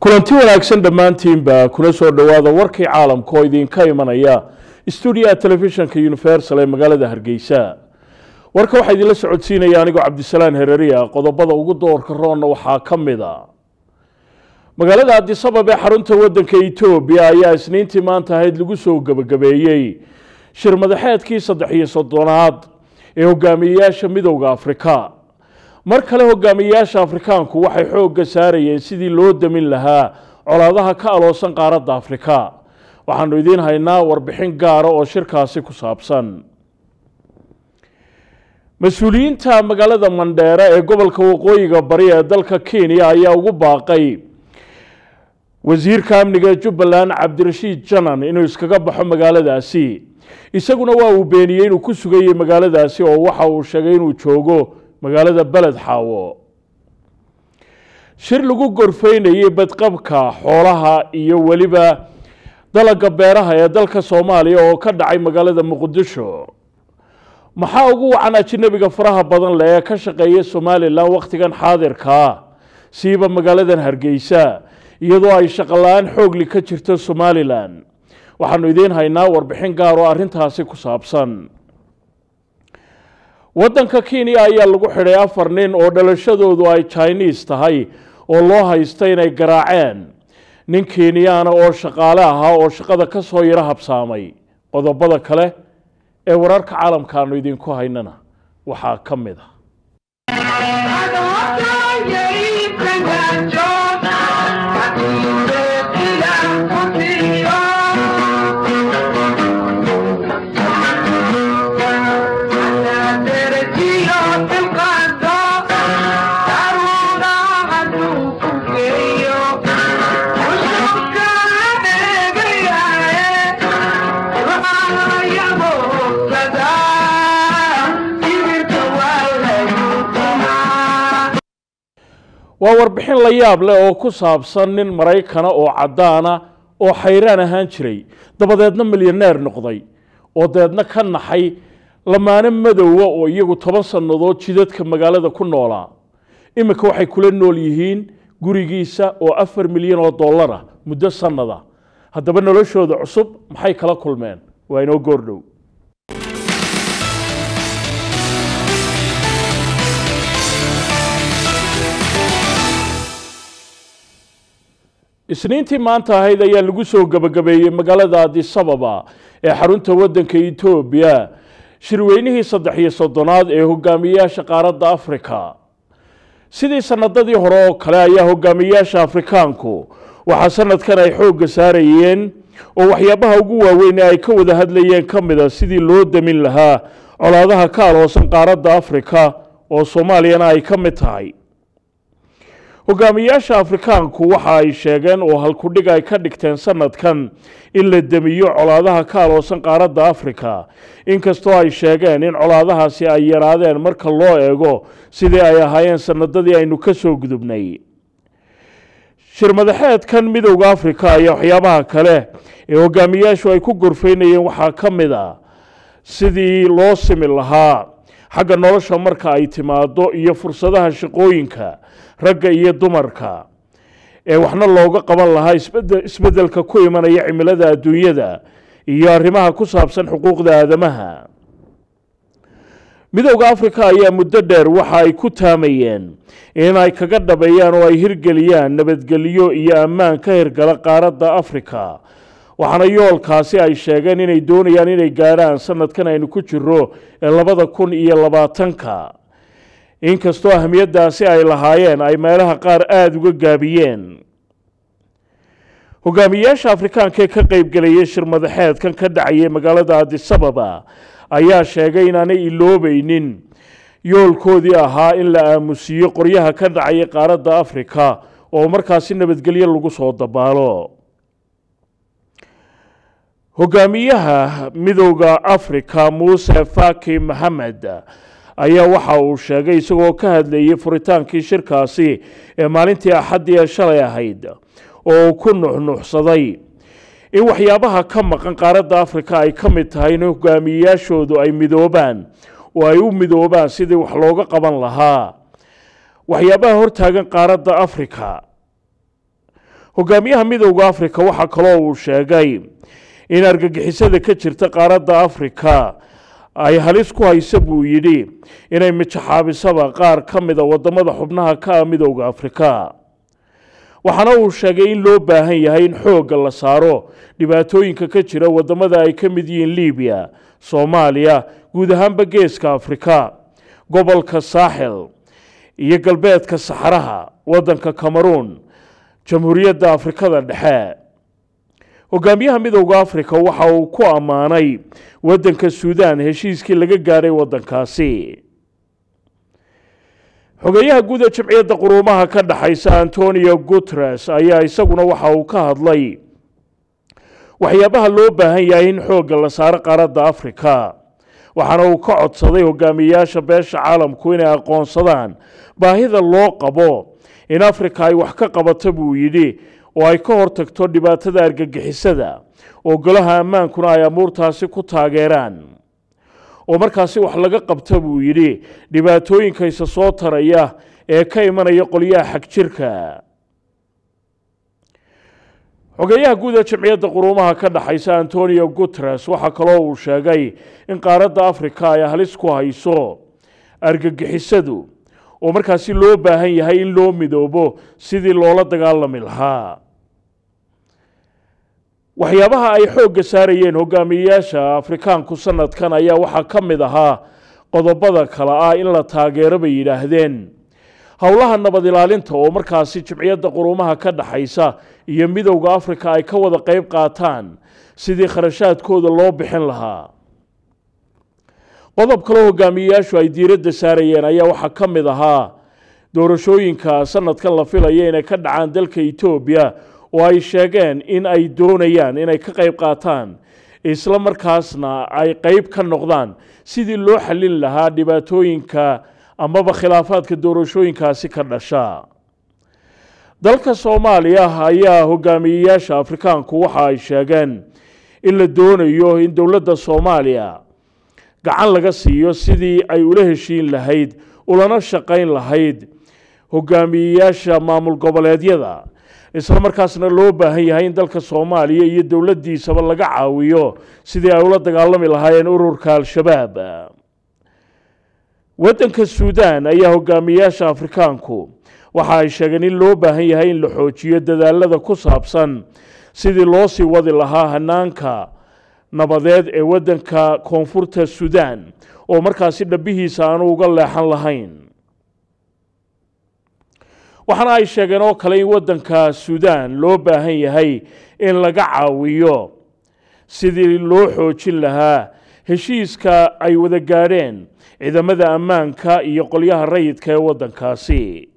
kulanti wanaagsan dhammaantiinba kuna soo dhowaada warkii caalamka oo idinka imanaya stuudiyaha telefishinka universal ee magaalada hargeysa warka waxaa idinla socodsiinaya anigoo cabdisalaan hereriya qodobada ugu doorka roonna waxaa ka mid a magaalada adisabab ee xarunta wadanka etoobiya ayaa isniintii maanta ahayd lagu soo gebagabeeyey shir madaxeedkii saddex iyo soddonaad ee hogaamiyeyaasha midowda afrika mar kale hogaamiyeyaasha afrikaanku waxay xoogga saarayeen sidii loo damin lahaa colaadaha ka aloosan qaaradda afrika waxaanu idiin haynaa warbixin gaara oo shirkaasi ku saabsan mas-uuliyiinta magaalada mandheere ee gobolka waqooyiga bari ee dalka kenya ayaa ugu baaqay wasiirka amniga ee jubbaland cabdirashiid janan inuu iskaga baxo magaaladaasi isaguna waa uu beeniyey inuu ku sugayey magaaladaasi oo waxa uu sheegay inuu joogo magaalada beled xaawo shir lagu gorfeynayey badqabka xoolaha iyo weliba dalaga beeraha ee dalka soomaaliya oo ka dhacay magaalada muqdisho maxaa ugu wacan ajinabiga faraha badan leh ee ka shaqeeya somalilan wakhtigan xaadirkaa siiba magaaladan hargeysa iyadoo ay shaqola-aan xoogli ka jirto somalilan waxaanu idiin haynaa warbixin gaar oo arrintaasi ku saabsan waddanka kenya ayaa lagu xidhay afar nin oo dhalashadoodu ay jiniis tahay oo loo haysta inay garaaceen nin kenyaana oo shaqaale ahaa oo shaqada ka soo yaro habsaamay qodobada kale ee wararka caalamkaanu idinku haynana waxaa ka mid a waa warbixin la yaab leh oo ku saabsan nin maraykana oo caddaana oo xayraan ahaan jiray dabadeedna milyaneer noqday oo dabeedna ka naxay lamaano madowa oo iyagu toban sannadood jidadka magaalada ku noolaa iminka waxay kula nool yihiin gurigiisa oo afar milyan oo dollara muddo sannada haddaba noloshooda cusub maxay kala kulmeen waa inoo goordhow isniintii maanta ahayd ayaa lagu soo gebagabeeyey magaalada adisababa ee xarunta waddanka etoobiya shirweynihii saddex iyo soddonaad ee hogaamiyeyaasha qaaradda afrika sidii sanadadii hore oo kale ayaa hogaamiyeyaasha afrikaanku waxaa sanadkan ay xoogga saarayeen oo waxyaabaha ugu waaweyn ee ay ka wada hadlayeen ka mid a sidii loo damin lahaa colaadaha ka aloosan qaaradda afrika oo soomaaliyana ay ka mid tahay hogaamiyeyaasha afrikaanku waxa ay sheegeen oo halkudhig ay ka dhigteen sanadkan in la demiyo colaadaha ka aloosan qaaradda afrika inkastoo ay sheegeen in colaadahaasi ay yaraadeen marka loo eego sidii ay ahaayeen sanadadii aynu ka soo gudubnay shir madaxeedkan midowda afrika ayaa waxyaabaha kale ee hogaamiyeyaashu ay ku gorfeynayeen waxaa ka mid a sidii loo simi lahaa xagga nolosha marka ay timaado iyo fursadaha shaqooyinka ragga iyo dumarka ee waxna looga qaban lahaa isbeddelka ku imanaya cimilada adduunyada iyo arrimaha ku saabsan xuquuqda aadamaha midowda afrika ayaa muddo dheer waxa ay ku taamayeen in ay kaga dhabeeyaan oo ay hirgeliyaan nabadgelyo iyo ammaan ka hirgala qaaradda afrika waxaana yoolkaasi ay sheegeen inay doonayaan inay gaadhaan sanadkan aynu ku jiro ee labada kun iyo labaatanka inkastoo ahmiyaddaasi ay lahaayeen ay meelaha qaar aada uga gaabiyeen hogaamiyeyaasha afrikaanka ee ka qeybgelayay shir madaxeedkan ka dhacayay magaalada adisababa ayaa sheegay inaanay iloobeynin yoolkoodii ahaa in la aamusiiyo qoryaha ka dhacaya qaaradda afrika oo markaasi nabadgelyo lagu soo dabaalo hogaamiyaha midowda afrika muuse faki maxamed ayaa waxa uu sheegay isagoo ka hadlayay furitaankii shirkaasi ee maalintii axaddii ee shalay ahayd oo uu ku nuxnuxsaday in waxyaabaha ka maqan qaaradda afrika ay ka mid tahay in hogaamiyeyaashoodu ay midoobaan oo ay u midoobaan sidii wax looga qaban lahaa waxyaabaha hortaagan qaaradda afrika hogaamiyaha midowda afrika waxaa kaloo uu sheegay in argagixisada ka jirta qaaradda afrika ay halis ku haysa buu yidhi inay mijaxaabisaba qaar ka mida wadamada xubnaha ka ah midowda afrika waxaana uu sheegay in loo baahan yahay in xoogga la saaro dhibaatooyinka ka jira wadamada ay ka mid yihiin libiya soomaaliya guud ahaanba geeska afrika gobolka saaxil iyo galbeedka saxaraha waddanka cameroon jamhuuriyadda afrikada dhexe hogaamiyaha midowda afrika waxa uu ku ammaanay waddanka suudaan heshiiskii laga gaadhay waddankaasi xogeeyaha guud ee jimciyadda quruumaha ka dhexaysa antonio guteres ayaa isaguna waxa uu ka hadlay waxyaabaha loo baahan yahay in xoogga la saaro qaaradda afrika waxaana uu ka codsaday hogaamiyeyaasha beesha caalamku inay aqoonsadaan baahida loo qabo in afrika ay wax ka qabato buu yidhi oo ay ka hortagto dhibaatada argagixisada oo golaha ammaankuna ay amuurtaasi ku taageeraan oo markaasi wax laga qabta buu yidhi dhibaatooyinka isa soo taraya ee ka imanaya qolyaha xagjirka xogeeyaha guud ee jamciyadda quruumaha ka dhexaysa antonio guteres waxaa kaloo uu sheegay in qaaradda afrika ay halis ku hayso argagixisadu oo markaasi loo baahan yahay in loo midoobo sidii loola dagaalami lahaa waxyaabaha ay xoogga saarayeen hogaamiyeyaasha afrikaanku sanadkan ayaa waxaa ka mid ahaa qodobada kale ah in la taageero bay yidhaahdeen howlaha nabad ilaalinta oo markaasi jimciyadda quruumaha ka dhexaysa iyo midowda afrika ay ka wada qeyb qaataan sidii kharashaadkooda loo bixin lahaa qodob kaleo hogaamiyeyaashu ay diiradda saarayeen ayaa waxaa ka mid ahaa doorashooyinka sanadkan la filaya inay ka dhacaan dalka etoobiya oo ay sheegeen in ay doonayaan inay ka qeyb qaataan isla markaasna ay qeyb ka noqdaan sidii loo xallin lahaa dhibaatooyinka amaba khilaafaadka doorashooyinkaasi ka dhasha dalka soomaaliya ayaa hogaamiyeyaasha afrikaanku waxa ay sheegeen in la doonayo in dowladda soomaaliya gacan laga siiyo sidii ay ula heshiin lahayd ulana shaqayn lahayd hogaamiyeyaasha maamul goboleedyada isla markaasna loo baahan yahay in dalka soomaaliya iyo dowladdiisaba laga caawiyo sidii ay ula dagaalami lahaayeen ururka al-shabaab waddanka suudaan ayaa hogaamiyeyaasha afrikaanku waxa ay sheegeen in loo baahan yahay in la xoojiyo dadaalada ku saabsan sidii loo sii wadi lahaa hanaanka nabadeed ee waddanka koonfurta suudaan oo markaasi dhabihiisa aanu uga leexan lahayn waxaana ay sheegeen oo kale in waddanka suudaan loo baahan yahay in laga caawiyo sidii loo xoojin lahaa heshiiska ay wada gaadheen ciidamada ammaanka iyo qolyaha rayidka ee waddankaasi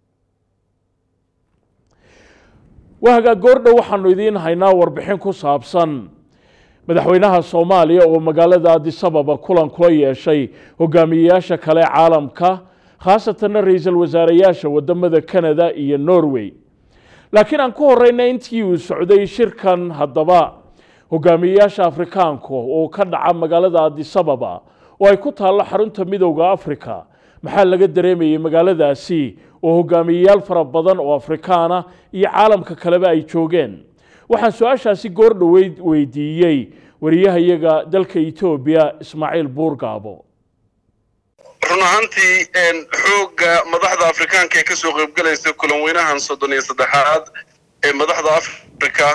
waagaa goordhow waxaanu idiin haynaa warbixin ku saabsan madaxweynaha soomaaliya oo magaalada adisababa kulan kula yeeshay hogaamiyeyaasha kale caalamka khaasatanna ra-iisul wasaareyaasha wadamada canada iyo norway laakiin aan ku horeyna intii uu socday shirkan haddaba hogaamiyeyaasha afrikaanku oo ka dhaca magaalada adisababa oo ay ku taallo xarunta midowda africa maxaa laga dareemayay magaaladaasi oo hogaamiyeyaal fara badan oo afrikaana iyo caalamka kaleba ay joogeen waxaan su-aashaasi goor dhoweyd weydiiyey wariyahayaga dalka etoobiya ismaaciil buurgaabo run ahaantii xoogga madaxda afrikaanka ee kasoo qaybgalaysa kulan weynahan soddon iyo saddexaad ee madaxda africa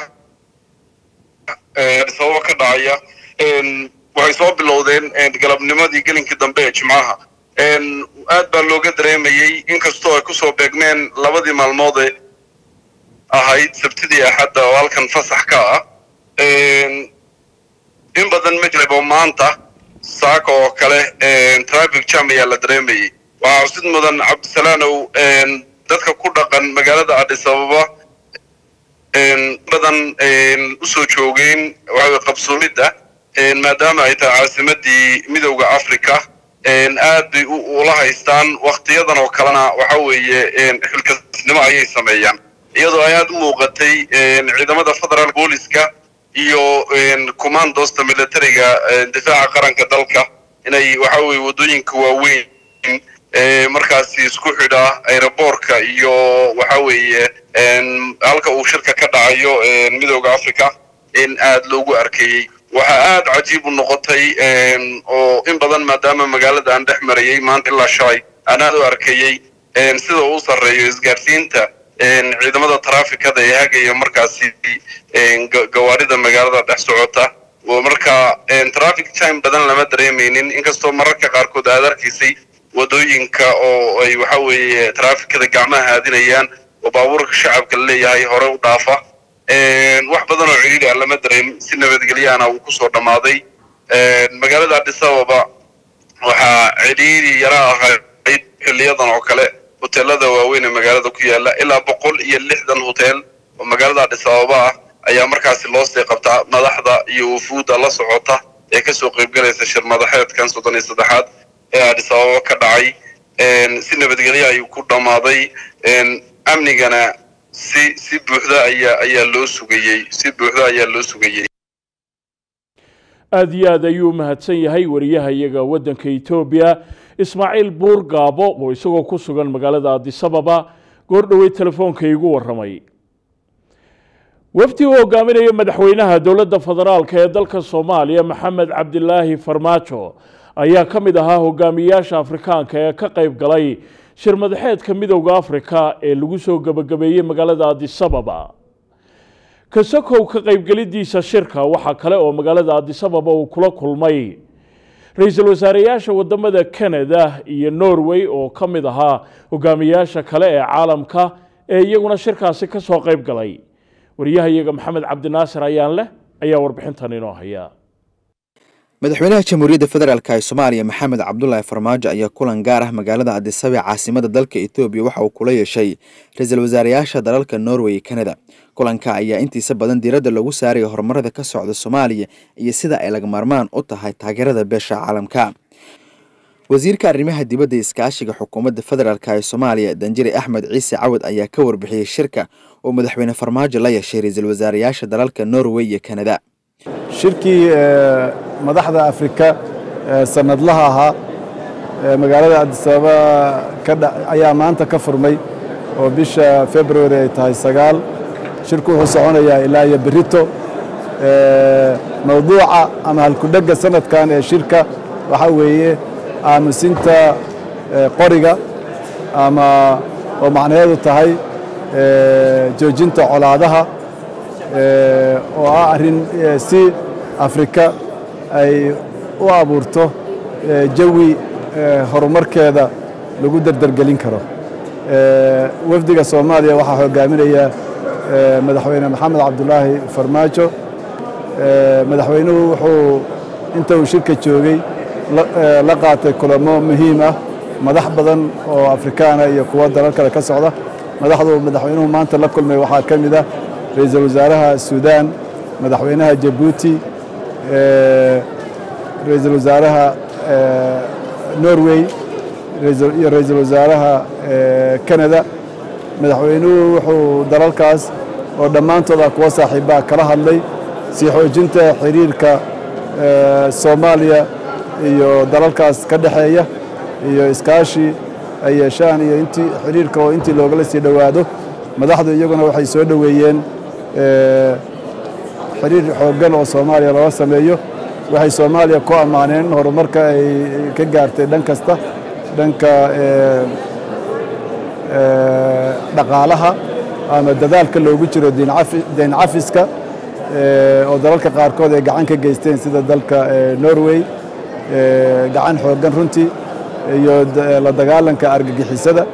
sababo ka dhacaya waxay soo bilowdeen galabnimadii gelinkii dambe ee jimcaha aad baa looga dareemayey inkastoo ay kusoo beegmeen labadii maalmoode ahayd sabtidii axadda oo halkan fasax ka ah in badan ma jirabo maanta saaka oo kale traffic jam ayaa la dareemayey waxaa xusid mudan cabdisalaanow dadka ku dhaqan magaalada adis ababa badan usoo joogeen waxawey qabsoomidda maadaama ay tahay caasimadii midowda africa aad bay ula haystaan waktiyadan oo kalena waxa weeye xilkasnimo ayay sameeyaan iyadoo ay aad u muuqatay ciidamada federal booliska iyo commandosta militariga difaaca qaranka dalka inay waxa weye waddooyinka waaweyn markaasi isku xidha aeroboortka iyo waxa weeye halka uu shirka ka dhacayo midooda africa in aad loogu arkeeyey waxaa aad cajiib u noqotay oo in badan maadaama magaalada aan dhex marayey maanta ilaa shalay aan aad u arkeeyey sida uu sarreeyo isgaarsiinta ciidamada trafikada ee hagaya markaasi gawaarida magaalada dhex socota marka traffic time badan lama dareemaynin inkastoo mararka qaarkood aad arkaysay wadooyinka oo ay waxa weeye trafikada gacmaha haadinayaan oo baabuurka shacabka laleeyahay hore u dhaafa wax badan oo cidhiidhi ah lama dareemin si nabadgelyaana uu kusoo dhammaaday magaalada addis ababa waxaa cidhiidhi yara ahayd xiliyadan oo kale hoteelada waaweyn ee magaalada ku yaala ilaa boqol iyo lixdan hotel oo magaalada addis ababa ah ayaa markaasi loo sii qabtaa madaxda iyo wufuudda la socota ee kasoo qaybgalaysa shir madaxeedkan soddon iyo saddexaad ee addis ababa ka dhacay si nabadgelyo ayuu ku dhammaaday amnigana si si buuxda ayaa ayaa loo sugayey si buuxda ayaa loo sugayey aada iyo aad ayuu u mahadsan yahay wariyaha iyaga waddanka etoobiya ismaaciil buur gaabo oo isagoo ku sugan magaalada addisababa goor dhowey telefoonka iigu warramay wafdi uu hogaaminayo madaxweynaha dowladda federaalka ee dalka soomaaliya maxamed cabdilaahi farmaajo ayaa ka mid ahaa hogaamiyayaasha afrikaanka ee ka qayb galay shir madaxeedka midowda afrika ee lagu soo gebagabeeyey magaalada addisababa kasakow ka qaybgelidiisa shirka waxaa kale oo magaalada addisababa uu kula kulmay ra-iisul wasaareyaasha wadamada canada iyo norway oo ka mid ahaa hogaamiyayaasha kale ee caalamka ee iyaguna shirkaasi ka soo qayb galay wariyaha iyaga maxamed cabdinaasir ayaan leh ayaa warbixintan inoo haya madaxweynaha jamhuuriyadda federaalk ee soomaaliya maxamed cabdulaahi farmaajo ayaa kulan gaar ah magaalada addisabee caasimada dalka etoobiya waxa uu kula yeeshay ra-iisul wasaareyaasha dalalka norway iyo canada kulanka ayaa intiisa badan diiradda lagu saaraya horumarada ka socda soomaaliya iyo sida ay laga maarmaan u tahay taageerada beesha caalamka wasiirka arrimaha dibadda iskaashiga xukuumadda federaalk ee soomaaliya danjire axmed ciise cawad ayaa ka warbixiyey shirka oo madaxweyne farmaajo la yeeshay ra-iisul wasaareyaasha dalalka norway iyo canada shirkii madaxda afrika sanadlaha ahaa magaalada addisababa ayaa maanta ka furmay oo bisha february ay tahay sagaal shirku wuxuu soconayaa ilaa iyo berito mawduuca ama halkudhegga sanadkan ee shirka waxaa weeye aamusinta qoriga ama oo macnaheedu tahay joojinta colaadaha oo ah arrin si afrika ay u abuurto jawi horumarkeeda lagu derdergelin karo wafdiga soomaaliya waxaa hogaaminaya madaxweyne maxamed cabdulaahi farmaajo madaxweynuhu wuxuu inta uu shirka joogay la qaatay kulamo muhiim ah madax badan oo afrikaana iyo kuwo dalal kale ka socda madaxdu madaxweynuhu maanta la kulmay waxaa ka mid ah ra-iisul wasaaraha suudaan madaxweynaha jabuuti ra-iisul wasaaraha norway iyo ra-iisul wasaaraha canada madaxweynuhu wuxuu dalalkaas oo dhammaantooda kuwa saaxiibaha kala hadlay sii xoojinta xiriirka soomaaliya iyo dalalkaas ka dhexeeya iyo iskaashi ay yeeshaan iyo intii xiriirka oo intii loogala sii dhowaado madaxdu iyaguna waxay soo dhoweeyeen xiriir xooggan oo soomaaliya looga sameeyo waxay soomaaliya ku ammaaneen horumarka ay ka gaartay dhan kasta dhanka dhaqaalaha ama dadaalka loogu jiro deyn cafiska oo dalalka qaarkood ay gacan ka geysteen sida dalka norway gacan xooggan runtii iyo la dagaalanka argagixisada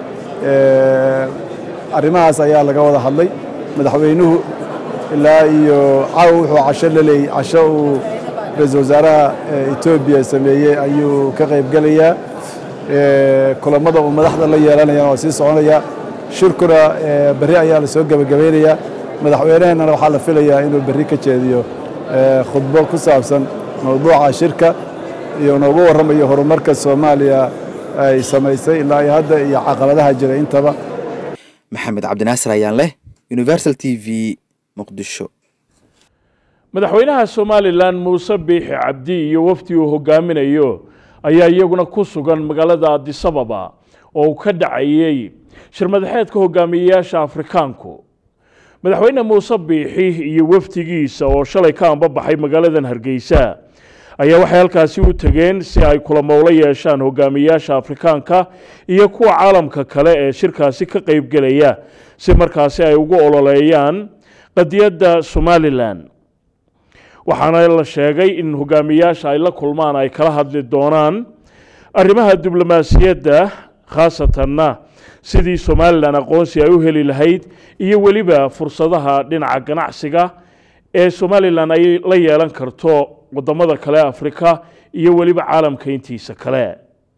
arrimahaas ayaa laga wada hadlay madaxweynuhu ilaa iyo caawa wuxuu casho laleeyay casho uu ra-iisul wasaaraha etoobiya sameeyey ayuu ka qayb gelayaa kulamada uu madaxda la yeelanayaan waa sii soconaya shirkuna berri ayaa la soo gebagabaynayaa madaxweyneheennana waxaa la filayaa inuu berri ka jeediyo khudbo ku saabsan mawduuca shirka iyo noogu warramayo horumarka soomaaliya ay samaysay ilaa iyo hadda iyo caqabadaha jira intaba maxamed cabdinaasir ayaan leh universal t v muqdisho madaxweynaha somalilan muuse biixi cabdi iyo wafdi uu hogaaminayo ayaa iyaguna ku sugan magaalada addisababa oo uu ka dhacayey shirmadaxeedka hogaamiyeyaasha afrikaanku madaxweyne muuse biixi iyo wafdigiisa oo shalay ka ambabaxay magaaladan hargeysa ayaa waxay halkaasi u tegeen si ay kulamowlo yeeshaan hogaamiyeyaasha afrikaanka iyo kuwa caalamka kale ee shirkaasi ka qeybgelaya si markaasi ay ugu ololeeyaan qadiyadda somalilan waxaana la sheegay in hogaamiyeyaasha ay la kulmaan ay kala hadli doonaan arrimaha diblomaasiyadda khaasatanna sidii somalilan aqoonsi ay u heli lahayd iyo weliba fursadaha dhinaca ganacsiga ee somalilan ay la yeelan karto wadamada kale afrika iyo weliba caalamka intiisa kale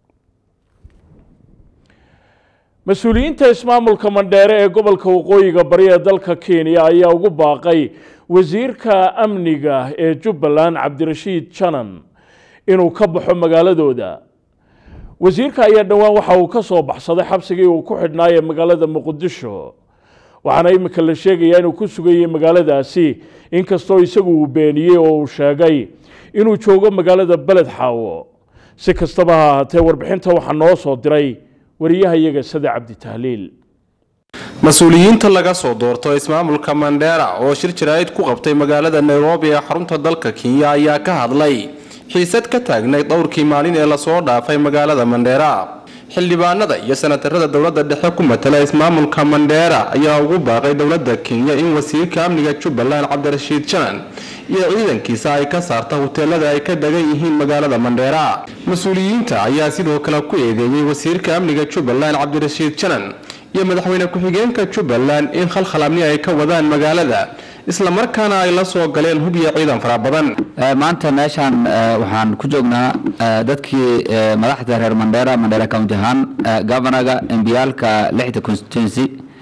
mas-uuliyiinta ismaamulka mandheere ee gobolka waqooyiga bari ee dalka kenya ayaa ugu baaqay wasiirka amniga ee jubbaland cabdirashiid janan inuu ka baxo magaaladooda wasiirka ayaa dhowaan waxa uu ka soo baxsaday xabsigii uu ku xidhnaayee magaalada muqdisho waxaana imika la sheegayaa inuu ku sugayey magaaladaasi inkastoo isagu uu beeniyey oo uu sheegay inuu joogo magaalada beled xaawo si kastaba ha ahaatee warbixinta waxaa noo soo diray wariyahayaga sade cabdi tahliil mas-uuliyiinta laga soo doorto ismaamulka mandheera oo shir jaraa'id ku qabtay magaalada nairobi ee xarunta dalka kenya ayaa ka hadlay xiisad ka taagnay dhowrkii maalin ee lasoo dhaafay magaalada mandheera xildhibaanada iyo sanatarada dowladda dhexe ku matala ismaamulka mandheera ayaa ugu baaqay dowladda kenya in wasiirka amniga jubbaland cabdirashiid janan iyo ciidankiisa ay ka saarta huteelada ay ka degan yihiin magaalada mandheera mas-uuliyiinta ayaa sidoo kale ku eedeeyey wasiirka amniga jubbaland cabdirashiid janan iyo madaxweyne ku-xigeenka jubbaland in khalkhal amni ay ka wadaan magaalada islamarkaana ay la soo galeen hub iyo ciidan fara badan maanta meeshaan waxaan ku joognaa dadkii madaxda reer mandheera mandheera county ahaan governaga embiyaalka lixda constituency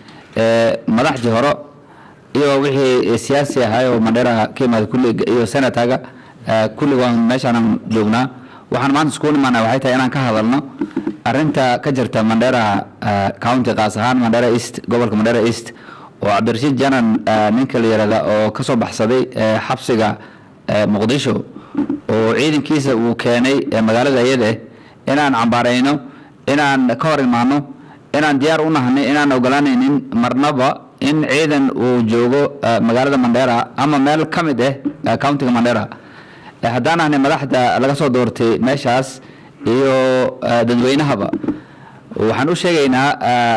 madaxdii hore iyo wixii siyaasi ahay oo mandheera ka imaada kulli iyo senataga kulli waan meeshaanan joognaa waxaan maanta iskugu nimaanaa waxay tahay inaan ka hadalno arinta ka jirta mandheera county qaas ahaan mandheera east gobolka mandheera east oo cabdirashiid janan ninka la yihahda oo ka soo baxsaday xabsiga muqdisho oo ciidankiisa uu keenay magaalada iyada inaan cambaarayno inaan ka hor imaano inaan diyaar u nahnay inaan ogolaanaynin marnaba in ciidan uu joogo magaalada mandheera ama meel ka mid ah countiga mandheera haddaan ahnay madaxda laga soo doortay meeshaas iyo dadweynahaba waxaan u sheegaynaa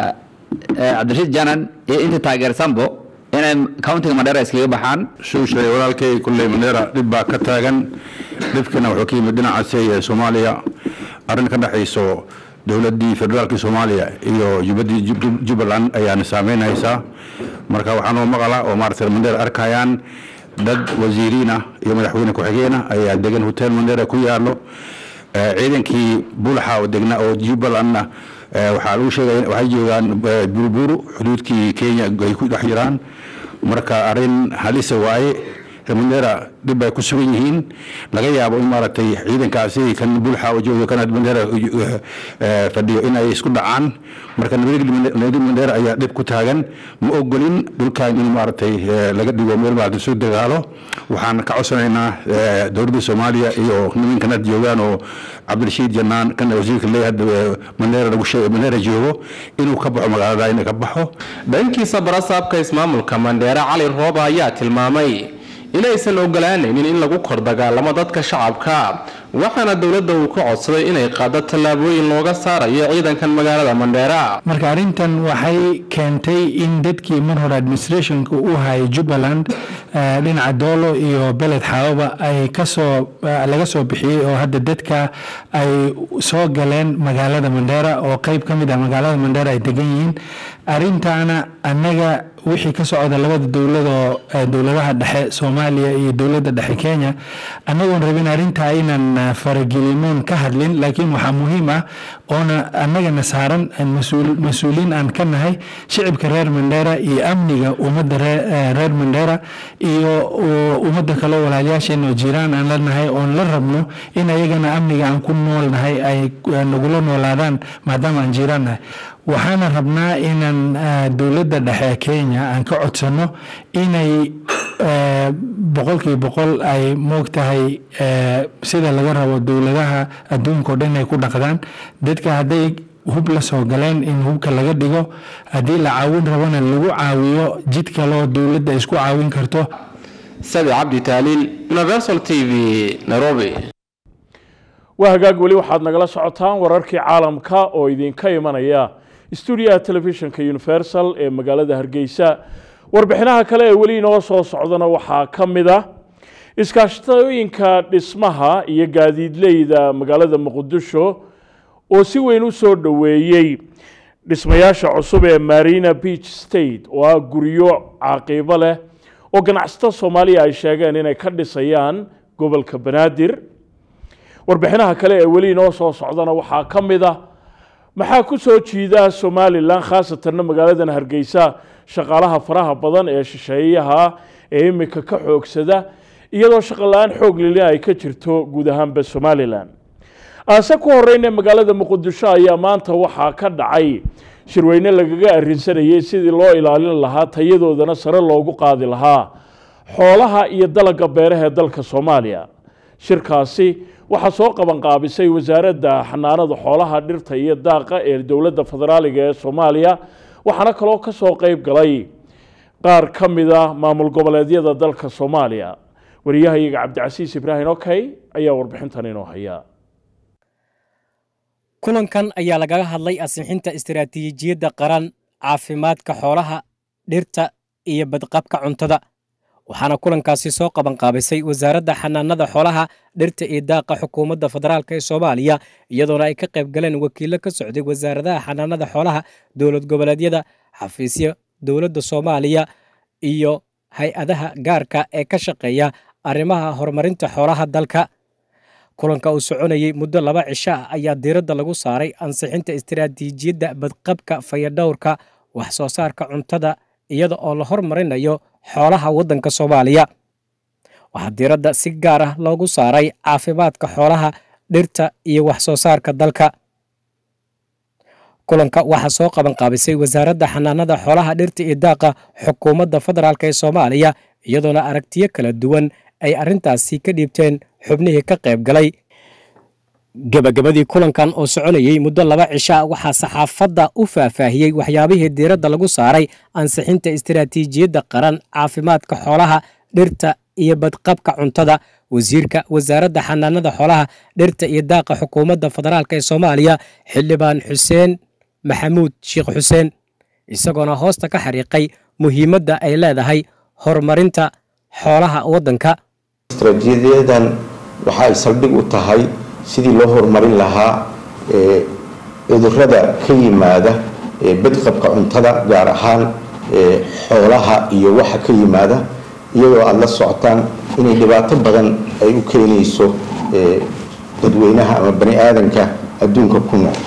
cabdirashiid janan iyo inta taageersanbo inay countiga mandheera iskaga baxaan shuu sheegay walaalkay kulley mandheera dhib baa ka taagan dhibkana wuxuu ka yimid dhinacaasi ee soomaaliya arrin ka dhexayso dowladdii federaalkii soomaaliya iyo jubbadii jubbaland ayaana saameynaysaa marka waxaanoo maqala oo maaragtay mandheera arkayaan dad wasiiriin ah iyo madaxweyne ku-xigeen ah ayaa degan hotel mandheera ku yaalo ciidankii bulaxa oo degna oo jubbalandna waxaa lagu sheegaya waxay joogaan buruburu xuduudkii kenya ay ku dhex jiraan marka arrin halisa waaye mandheera dhib ay ku sugan yihiin laga yaabo in maaragtay ciidankaasi kan bulxa oo jooga kan mandheera fadhiyo in ay isku dhacaan marka nabadgelya mandheera ayaa dhib ku taagan ma ogolin dhulkan in maaragtay laga dhigo meel maaragtay soo dagaalo waxaan ka codsanaynaa dowladda soomaaliya iyo niminkan had joogaan oo cabdirashiid janaan kan wasiirka leeyahay mandheera lagu sheegay mandheera joogo inuu ka baxo magaalada inay ka baxo dhankiisa barasaabka ismaamulka mandheera cali rooba ayaa tilmaamay inaysan ogolaanaynin in lagu kor dagaalamo dadka shacabka waxaana dowladda uu ka codsaday inay qaado tallaabooyin looga saarayo ciidankan magaalada mandheera marka arrintan waxay keentay in dadkii mar hore administrationka u hayay jubbaland dhinaca doolo iyo beled xaababa ay kasoo laga soo bixiyey oo hadda dadka ay soo galeen magaalada mandheera oo qeyb ka mid ah magaalada mandheera ay degan yihiin arrintaana annaga wixii ka socda labada dowladoo dowladaha dhexe soomaaliya iyo dowladda dhexe kenya annagoon rabin arrintaa inaan faragelimoon ka hadlin laakiin waxaa muhiim ah oona annagana saaran mas-uuliin aan ka nahay shicibka reer mandheera iyo amniga ummadda reer mandheera iyo ummadda kaleo walaalyaasheena oo jiraan aan la nahay oon la rabno in ayagana amniga aan ku nool nahay ay nagula noolaadaan maadaama aan jiraan nahay waxaana rabnaa inaan dowladda dhexe kenya aan ka codsano inay boqolkiiba boqol ay moogtahay sida laga rabo dowladaha adduunka o dhan ay ku dhaqdaan dadka hadday hub la soo galeen in hubka laga dhigo haddii la caawin rabana lagu caawiyo jid kaloo dowladda isku caawin karto sabi cabdi taaliil universal t v nairobi waa hagaag weli waxaad nagala socotaan wararkii caalamka oo idinka imanaya stuudiyaha telefishinka universal ee magaalada hargeysa warbixinaha kale ee weli inoo soo socdana waxaa ka mid ah iskaashatooyinka dhismaha iyo gaadiidleyda magaalada muqdisho oo si weyn u soo dhoweeyey dhismayaasha cusub ee marina beach state oo ah guryo caqiibo leh oo ganacsato soomaaliya ay sheegeen inay ka dhisayaan gobolka banaadir warbixinaha kale ee weli inoo soo socdana waxaa ka mid ah maxaa ku soo jiida somalilan khaasatanna magaaladan hargeysa shaqaalaha faraha badan ee shisheeyaha ee imika ka xoogsada iyadoo shaqola-aan xoog lili ay ka jirto guud ahaanba somalilan aase ku horeyna magaalada muqdisho ayaa maanta waxaa ka dhacay shirweyne lagaga arrinsanayay sidii loo ilaalin lahaa tayadoodana sare loogu qaadi lahaa xoolaha iyo dalagga beeraha ee dalka soomaaliya shirkaasi waxaa soo qabanqaabisay wasaaradda xanaanada xoolaha dhirta iyo daaqa ee dowladda federaaliga ee soomaaliya waxaana kaloo ka soo qeyb galay qaar ka mid a maamul goboleedyada dalka soomaaliya wariyahayaga cabdicasiis ibraahim okey ayaa warbixintan inoo haya kulankan ayaa lagaga hadlay ansixinta istiraatiijiyadda qaran caafimaadka xoolaha dhirta iyo badqabka cuntada waxaana kulankaasi soo qabanqaabisay wasaaradda xanaanada xoolaha dhirta iyo daaqa xukuumadda federaalk ee soomaaliya iyadoona ay ka qayb galeen wakiillo ka socday wasaaradaha xanaanada xoolaha dowlad goboleedyada xafiisyo dowladda soomaaliya iyo hay-adaha gaarka ee ka shaqeeya arrimaha horumarinta xoolaha dalka kulanka uu soconayey muddo laba cisho ah ayaa diiradda lagu saaray ansixinta istiraatiijiyadda badqabka fayadhowrka wax soo saarka cuntada iyada oo la hormarinayo xoolaha waddanka soomaaliya waxaa diiradda si gaar ah loogu saaray caafimaadka xoolaha dhirta iyo wax soo saarka dalka kulanka waxaa soo qabanqaabisay wasaaradda xanaanada xoolaha dhirta iyo daaqa xukuumadda federaalk ee soomaaliya iyadoona aragtiyo kala duwan ay arrintaasi ka dhiibteen xubnihii ka qayb galay gebagabadii kulankan oo soconayey muddo laba cisho ah waxaa saxaafadda u faahfaahiyey waxyaabihii diiradda lagu saaray ansixinta istiraatiijiyadda qaran caafimaadka xoolaha dhirta iyo badqabka cuntada wasiirka wasaaradda xanaanada xoolaha dhirta iyo daaqa xukuumadda federaalk ee soomaaliya xildhibaan xuseen maxamuud sheekh xuseen isagoona hoosta ka xariiqay muhiimadda ay leedahay horumarinta xoolaha waddanka istaraatiijiyadan waxa ay saldhig u tahay sidii loo horumarin lahaa cudurada ka yimaada badqabka cuntada gaar ahaan xoolaha iyo waxa ka yimaada iyadoo aada la socotaan inay dhibaato badan ay u keenayso dadweynaha ama bani aadanka adduunka ku nool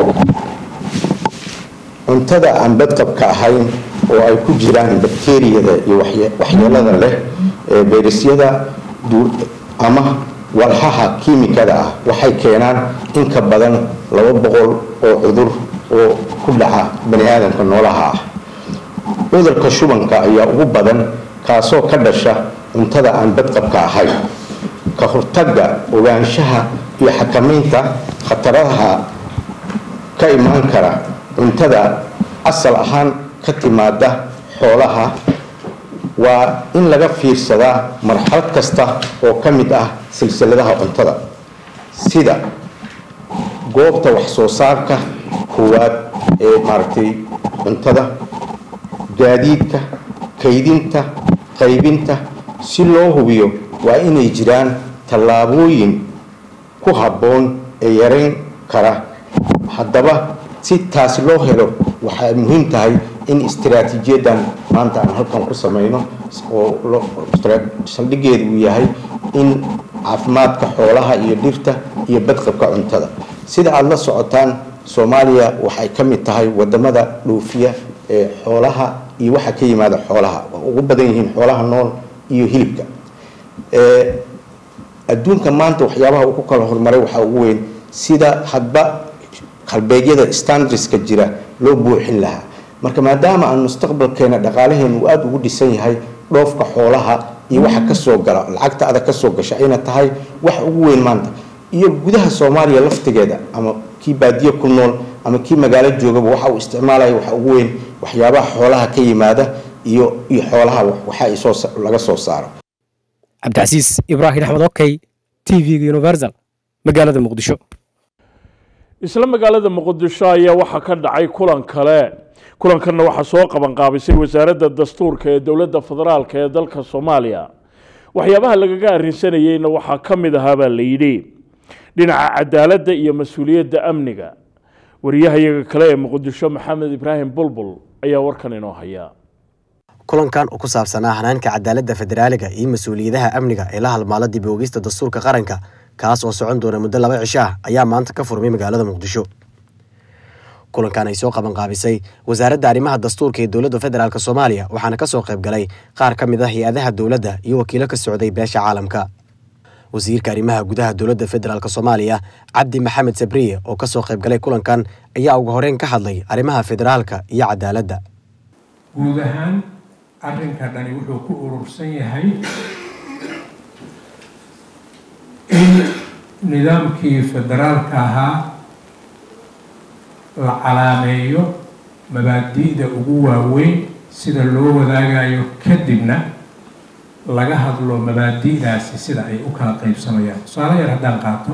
cuntada aan badqabka ahayn oo ay ku jiraan bakteriyada iyo waxyeelada leh fayrasyada ama walxaha kiimikada ah waxay keenaan in ka badan laba boqol oo cudur oo ku dhaca bani aadamka noolaha ah cudurka shubanka ayaa ugu badan kaasoo ka dhasha cuntada aan badqabka ahayn ka hortagga ogaanshaha iyo xakamaynta khataraha ka imaan kara cuntada asal ahaan ka timaada xoolaha waa in laga fiirsadaa marxalad kasta oo ka mid ah silsiladaha cuntada sida goobta wax soo saarka koowaad ee maaragtay cuntada gaadiidka kaydinta qaybinta si loo hubiyo waa inay jiraan tallaabooyin ku habboon ee yarayn kara haddaba si taasi loo helo waxay muhiim tahay in istiraatiijiyadan maanta aan halkan ku samayno oo saldhigeedu uu yahay in caafimaadka xoolaha iyo dhirta iyo badqabka cuntada sida aada la socotaan soomaaliya waxay ka mid tahay wadamada dhoofiya ee xoolaha iyo waxa ka yimaada xoolaha waa ugu badan yihiin xoolaha nool iyo hilibka adduunka maanta waxyaabaha uu ku kala horumaray waxaa ugu weyn sida hadba halbeegyada standardska jira loo buuxin lahaa marka maadaama aan mustaqbalkeena dhaqaalaheena uu aada ugu dhisan yahay dhoofka xoolaha iyo waxa kasoo gala lacagta adag kasoo gasha ayna tahay wax ugu weyn maanta iyo gudaha soomaaliya laftigeeda ama kii baadiye ku nool ama kii magaalo joogaba waxa uu isticmaalaya waxa ugu weyn waxyaabaha xoolaha ka yimaada iyo iyo xoolaha waxa ay soo laga soo saaro cabdicasiis ibraahim axmed okey t v-ga universal magaalada muqdisho isla magaalada muqdisho ayaa waxaa ka dhacay kulan kale kulankanna waxaa soo qabanqaabisay wasaaradda dastuurka ee dowladda federaalk ee dalka soomaaliya waxyaabaha lagaga arrinsanayeyna waxaa ka mid ahaa baa la yidhi dhinaca cadaaladda iyo mas-uuliyadda amniga wariyahayaga kale ee muqdisho maxamed ibraahim bulbul ayaa warkan inoo haya kulankan oo ku saabsanaa hanaanka cadaaladda federaaliga iyo mas-uuliyadaha amniga ee la halmaala dib oogista dastuurka qaranka kaas oo socon doona muddo laba cisho ah ayaa maanta ka furmay magaalada muqdisho kulankan ay soo qabanqaabisay wasaaradda arrimaha dastuurka ee dowladda federaalk soomaaliya waxaana kasoo qayb galay qaar ka mid ah hay-adaha dowladda iyo wakiilo ka socday beesha caalamka wasiirka arrimaha gudaha dowladda federaalk soomaaliya cabdi maxamed sabriye oo kasoo qayb galay kulankan ayaa ugu horeyn ka hadlay arrimaha federaalka iyo cadaaladda guud ahaan arrinka dhani wuxuu ku urursan yahay in nidaamkii federaalka ahaa la calaameeyo mabaadi'da ugu waaweyn sida loo wadaagayo kadibna laga hadlo mabaadi'daasi sida ay u kala qaybsamayaan tusaale yar haddaan qaato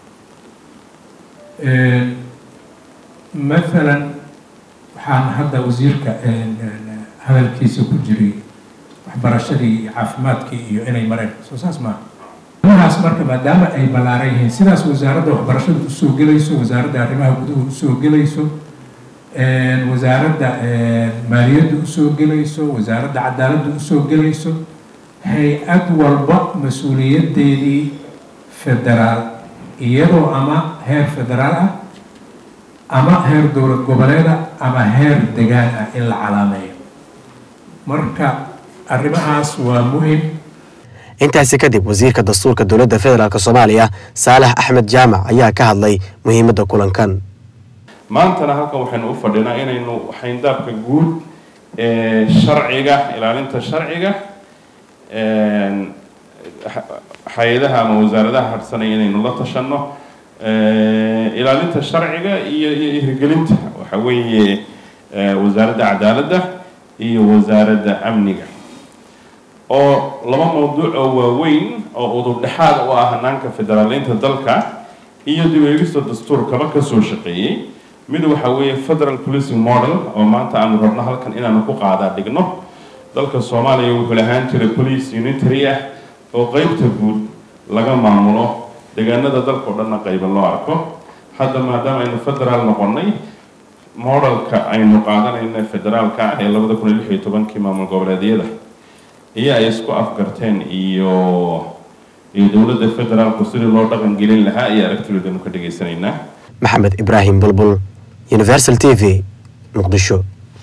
mathalan waxaan hadda wasiirka hadalkiisa ku jiray waxbarashadii iyo caafimaadkii iyo inay mareen soo saas maaha arrimahaas marka maadaama ay ballaaran yihiin sidaas wasaaradda waxbarashada usoo gelayso wasaaradda arrimaha guduhu usoo gelayso wasaaradda maaliyadda usoo gelayso wasaaradda cadaaladda usoo gelayso hay-ad walba mas-uuliyadeedii federaal iyadoo ama heer federaal ah ama heer dowlad goboleeda ama heer degaan ah in la calaameeyo marka arrimahaas waa muhim intaasi kadib wasiirka dastuurka dowladda federaalk soomaaliya saalax axmed jaamac ayaa ka hadlay muhiimadda kulankan maantana halkan waxaynu u fadhinaa inaynu xayndaabka guud ee sharciga ilaalinta sharciga hay-adaha ama wasaaradaha harsanaya inaynu la tashanno ilaalinta sharciga iyo iyo hirgelinta waxa weeye wasaaradda cadaaladda iyo wasaaradda amniga oo laba mawduuc oo waaweyn oo udub dhexaad u ah hanaanka federaaleynta dalka iyo dib eegista dastuurkaba kasoo shaqeeyey mid waxa weeye federal policing model oo maanta aanu rabno halkan inaanu ku qaadaa dhigno dalka soomaaliya wuxuu lahaan jiray police unitary ah oo qeybta guud laga maamulo deegaanada dalka oo dhanna qayba loo arko hadda maadaama aynu federaal noqonnay modelka aynu qaadanayna federaalka ah ee labada kun iyo lix iyo tobankii maamul goboleedyada iyo ay isku afgarteen iyo iyo dowladda federaalku sidii loo dhaqan gelin lahaa iyo aragtidoodanu ka dhegaysanaynaa maxamed ibraahim bulbul universal t v muqdisho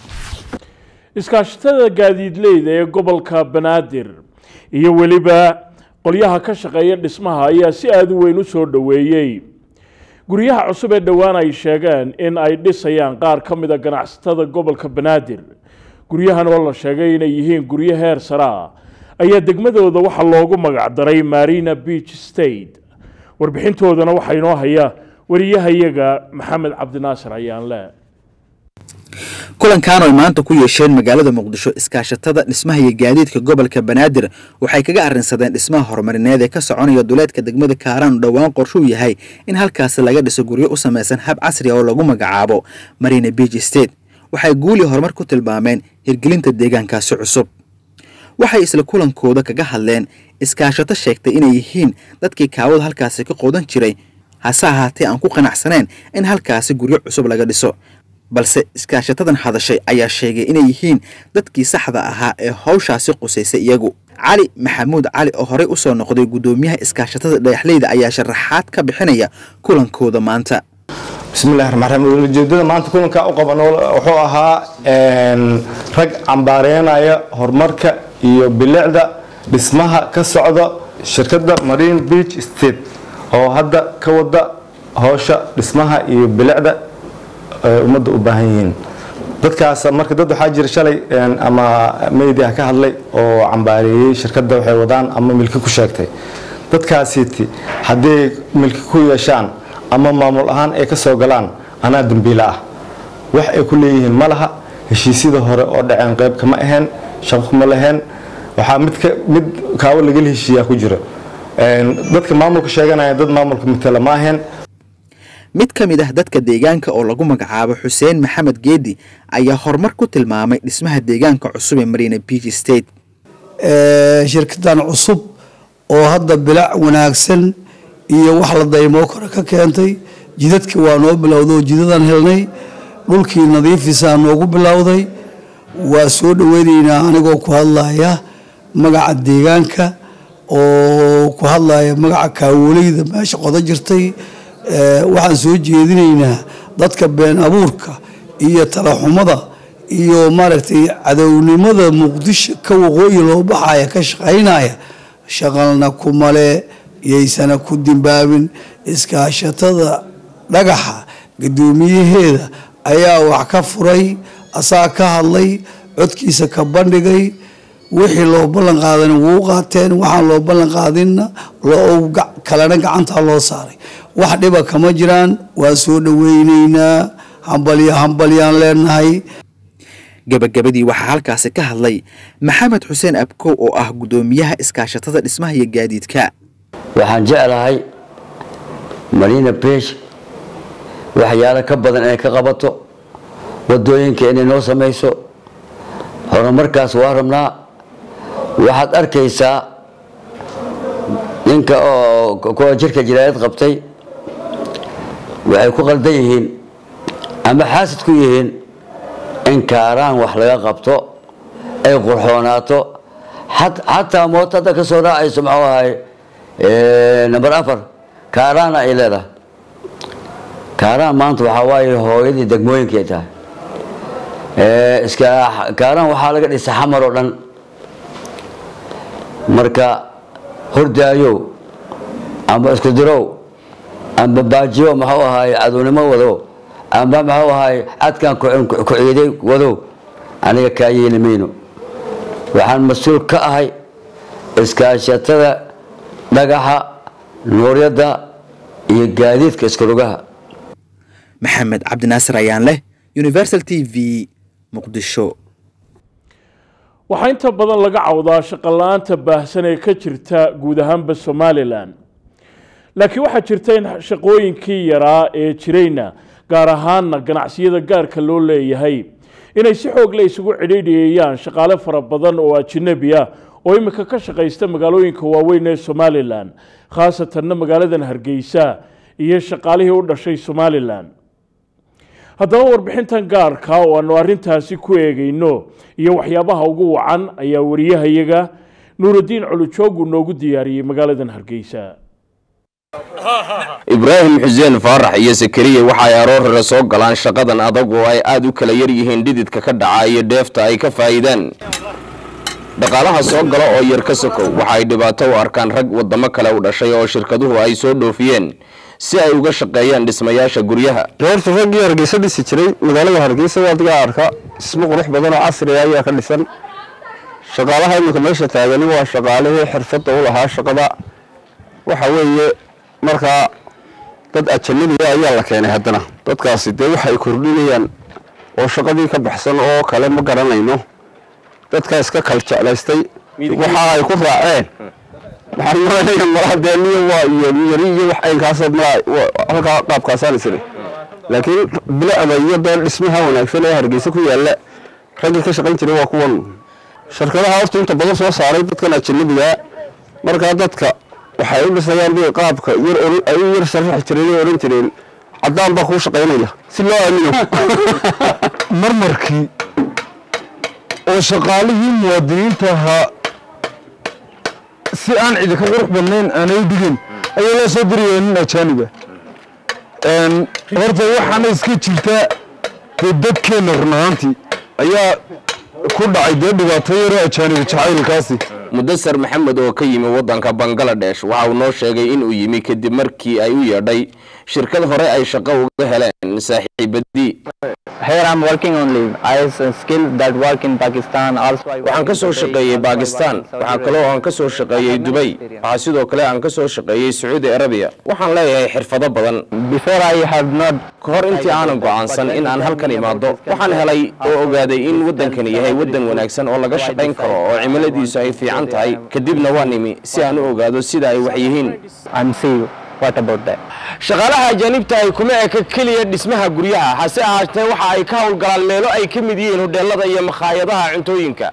iskaashatada gaadiidleyda ee gobolka banaadir iyo weliba qolyaha ka shaqeeya dhismaha ayaa si aada u weyn u soo dhoweeyey guryaha cusub ee dhowaan ay sheegeen in ay dhisayaan qaar ka mid a ganacsatada gobolka banaadir guryahan oo la sheegay inay yihiin guryo heer sare ah ayaa degmadooda waxaa loogu magacdaray marina beach state warbixintoodana waxaa inoo haya wariyahayaga maxamed cabdinaasir ayaanle kulankan oy maanta ku yeesheen magaalada muqdisho iskaashatada dhismaha iyo gaadiidka gobolka banaadir waxay kaga arrinsadeen dhismaha horumarineed ee ka soconaya duleedka degmada kaaraan oo dhowaan qorshuu yahay in halkaasi laga dhiso guryo u samaysan hab casri ah oo lagu magacaabo marina beach state waxay guuli horumar ku tilmaameen hirgelinta deegaankaasi cusub waxay isla kulankooda kaga hadleen iskaashato sheegtay inay yihiin dadkii kaawada halkaasi ka qodan jiray hase ahaatee aan ku qanacsaneen in halkaasi guryo cusub laga dhiso balse iskaashatadan hadashay ayaa sheegay inay yihiin dadkii saxda ahaa ee howshaasi qusaysay iyagu cali maxamuud cali oo horey usoo noqday guddoomiyaha iskaashatada dhagaxleyda ayaa sharaxaad ka bixinaya kulankooda maanta bismillahi raxmaan raxiim ujeedada maanta kulanka u qaban wuxuu ahaa rag cambaareynaya horumarka iyo bilicda dhismaha ka socda shirkadda marine beach state oo hadda ka wada howsha dhismaha iyo bilicda ummadda u baahan yihiin dadkaas marka dad waxaa jira shalay ama media ka hadlay oo cambaareeyey shirkadda waxay wadaan ama milki ku sheegtay dadkaasiti hadday milki ku yeeshaan ama maamul ahaan ay ka soo galaan anaa dambiila ah wax ay ku leeyihiin ma laha heshiisyada hore oo dhaceen qayb kama ahayn shaqo kuma laheen waxaa mid ka mid kaawo lagala heshiiyaa ku jira dadka maamulka sheeganaya dad maamulka matala ma ahayn mid ka mid ah dadka deegaanka oo lagu magacaabo xuseen maxamed geedi ayaa horumar ku tilmaamay dhismaha deegaanka cusub ee marina beach state shirkadan cusub oo hadda bilac wanaagsan iyo wax la daymoo kore ka keentay jidadkii waa noo bilowday oo jidadaan helnay dhulkii nadiifisaa noogu bilowday waa soo dhaweynaynaa anigoo ku hadlaya magaca deegaanka oo ku hadlaya magaca kaawoleyda meesha qodo jirtay waxaan soo jeedinaynaa dadka been abuurka iyo talaxumada iyo maaragtay cadownimada muqdisho ka waqooyi loo baxaya ka shaqaynaya shaqalna kumale yaysana ku dimbaabin iskaashatada dhagaxa guddoomiyaheeda ayaa wax ka furay asaa ka hadlay codkiisa ka bandhigay wixii loo ballan qaadana wuu qaateen waxaan loo ballan qaadinna kalena gacantaa loo saaray wax dhiba kama jiraan waa soo dhaweyneynaa hambalyo hambalyaan leenahay gabagabadii waxaa halkaasi ka hadlay maxamed xuseen abkow oo ah guddoomiyaha iskaashatada dhismaha iyo gaadiidka waxaan jeclahay marina besh waxyaalo ka badan inay ka qabato wadooyinka inay noo samayso horumarkaas waa rabnaa waxaad arkaysaa ninka oo kuwa jirka jiraayad qabtay waxay ku qaldan yihiin ama xaasid ku yihiin in kaaraan wax laga qabto ay qurxoonaato xataa mooto hadda ka soo raacayso muxuu ahay number afar kaaraana ay leedahay kaaraan maanta waxaa waaye hooyadii degmooyinkay tahay iska kaaraan waxaa laga dhisay xamar oo dhan marka hordaayow amba isku dirow amba baajiyo muxuu ahaay cadownimo wado amba muxuu ahaay cadkan ku ciiday wadow aniga kaa yeeli mayno waxaan mas-uul ka ahay iskaashatada dhagaxa nuuryadda iyo gaadiidka iskarugaha maxamed cabdinaasir ayaan leh universal t v muqdisho waxaa inta badan laga cawdaa shaqola-aanta baahsan ee ka jirta guud ahaanba somalilan laakiin waxaa jirta in shaqooyinkii yaraa ee jirayna gaar ahaana ganacsiyada gaarka loo leeyahay inay si xoog le isugu cidhiidhiyayaan shaqaale fara badan oo ajinabi ah oo imika ka shaqaysta magaalooyinka waaweyn ee somalilan khaasatanna magaaladan hargeysa iyo shaqaalihii u dhashay somalilan haddaba warbixintan gaarka oo aanu arrintaasi ku eegayno iyo waxyaabaha ugu wacan ayaa wariyahayaga nuuraddiin culujoogu noogu diyaariyey magaaladan hargeysa ibraahim xuseen faarax iyo sakariye waxa ay aroor hore soo galaan shaqadan adag oo ay aad u kala yar yihiin dhididka ka dhaca iyo dheefta ay ka faa'iidaan dhaqaalaha soo gala oo yar ka sokow waxa ay dhibaato u arkaan rag waddamo kale u dhashay oo shirkaduhu ay soo dhoofiyeen si ay uga shaqeeyaan dhismayaasha guryaha reerta raggii hargeysa dhisi jiray magaalada hargeysa waa adigaa arka dhismo qurux badan oo casriga ayaa ka dhisan shaqaalaha iminka meesha taagani waa shaqaalihii xirfadda u lahaa shaqada waxa weeye markaa dad ajanabiga ayaa la keenay haddana dadkaasi dee waxay kordhinayaan oo shaqadii ka baxsan oo kale ma garanayno dadkaa iska kal jeclaystay waxa ay ku raaceen waxaan maranaya maladeeniyo waa iyo yari iyo wax aynkaas halkaa qaabkaasaan isiri laakiin bilicda iyo deen dhismaha wanaagsan ee hargeysa ku yaalla raggii ka shaqayn jiray waa kuwan shirkadaha horta inta badan soo saaray dadkan ajanabiga markaa dadka waxay u dhisayaan bay qaabka yar ay u yar sharaxi jireen oo oran jireen caddaan baa kuu shaqaynaya si loo aamino marmarkii oo shaqaalihii muwaadiniinta ahaa si aan cidi ka qurux badnayn aanay u dhigin ayaa loo soo diraya nin ajaaniba horta waxaana iska jirta dee dadkeenna run ahaantii ayaa ku dhacay dee dhibaato yaroo ajaaniba jacaylkaasi mudasar maxamed oo ka yimi wadanka bangaladesh waxa uu noo sheegay inuu yimi kadib markii ay u yeedhay shirkad hore ay shaqo uga heleen saaxiibadii Here I'm working on leave. I have a skill that work in Pakistan. Also, I waxaan ka soo shaqeeyey bakistan waxaa kaloo aan ka soo shaqeeyey dubay waxaa sidoo kale aan ka soo shaqeeyey sacuudi arabiya waxaan leeyahay xirfado badan before I have not ka hor intii aanan go'aansan in aan halkan imaado waxaan helay oo ogaaday in waddankani yahay waddan wanaagsan oo laga shaqayn karo oo cimiladiisu ay fiican tahay kadibna waan imi si aan u ogaado sida ay wax yihiin and see what about that. shaqaalaha ajaanibta ay kuma eka keliya dhismaha guryaha hase ahaatee waxa ay ka howlgalaan meelo ay ka mid yihiin hodheelada iyo makhaayadaha cuntooyinka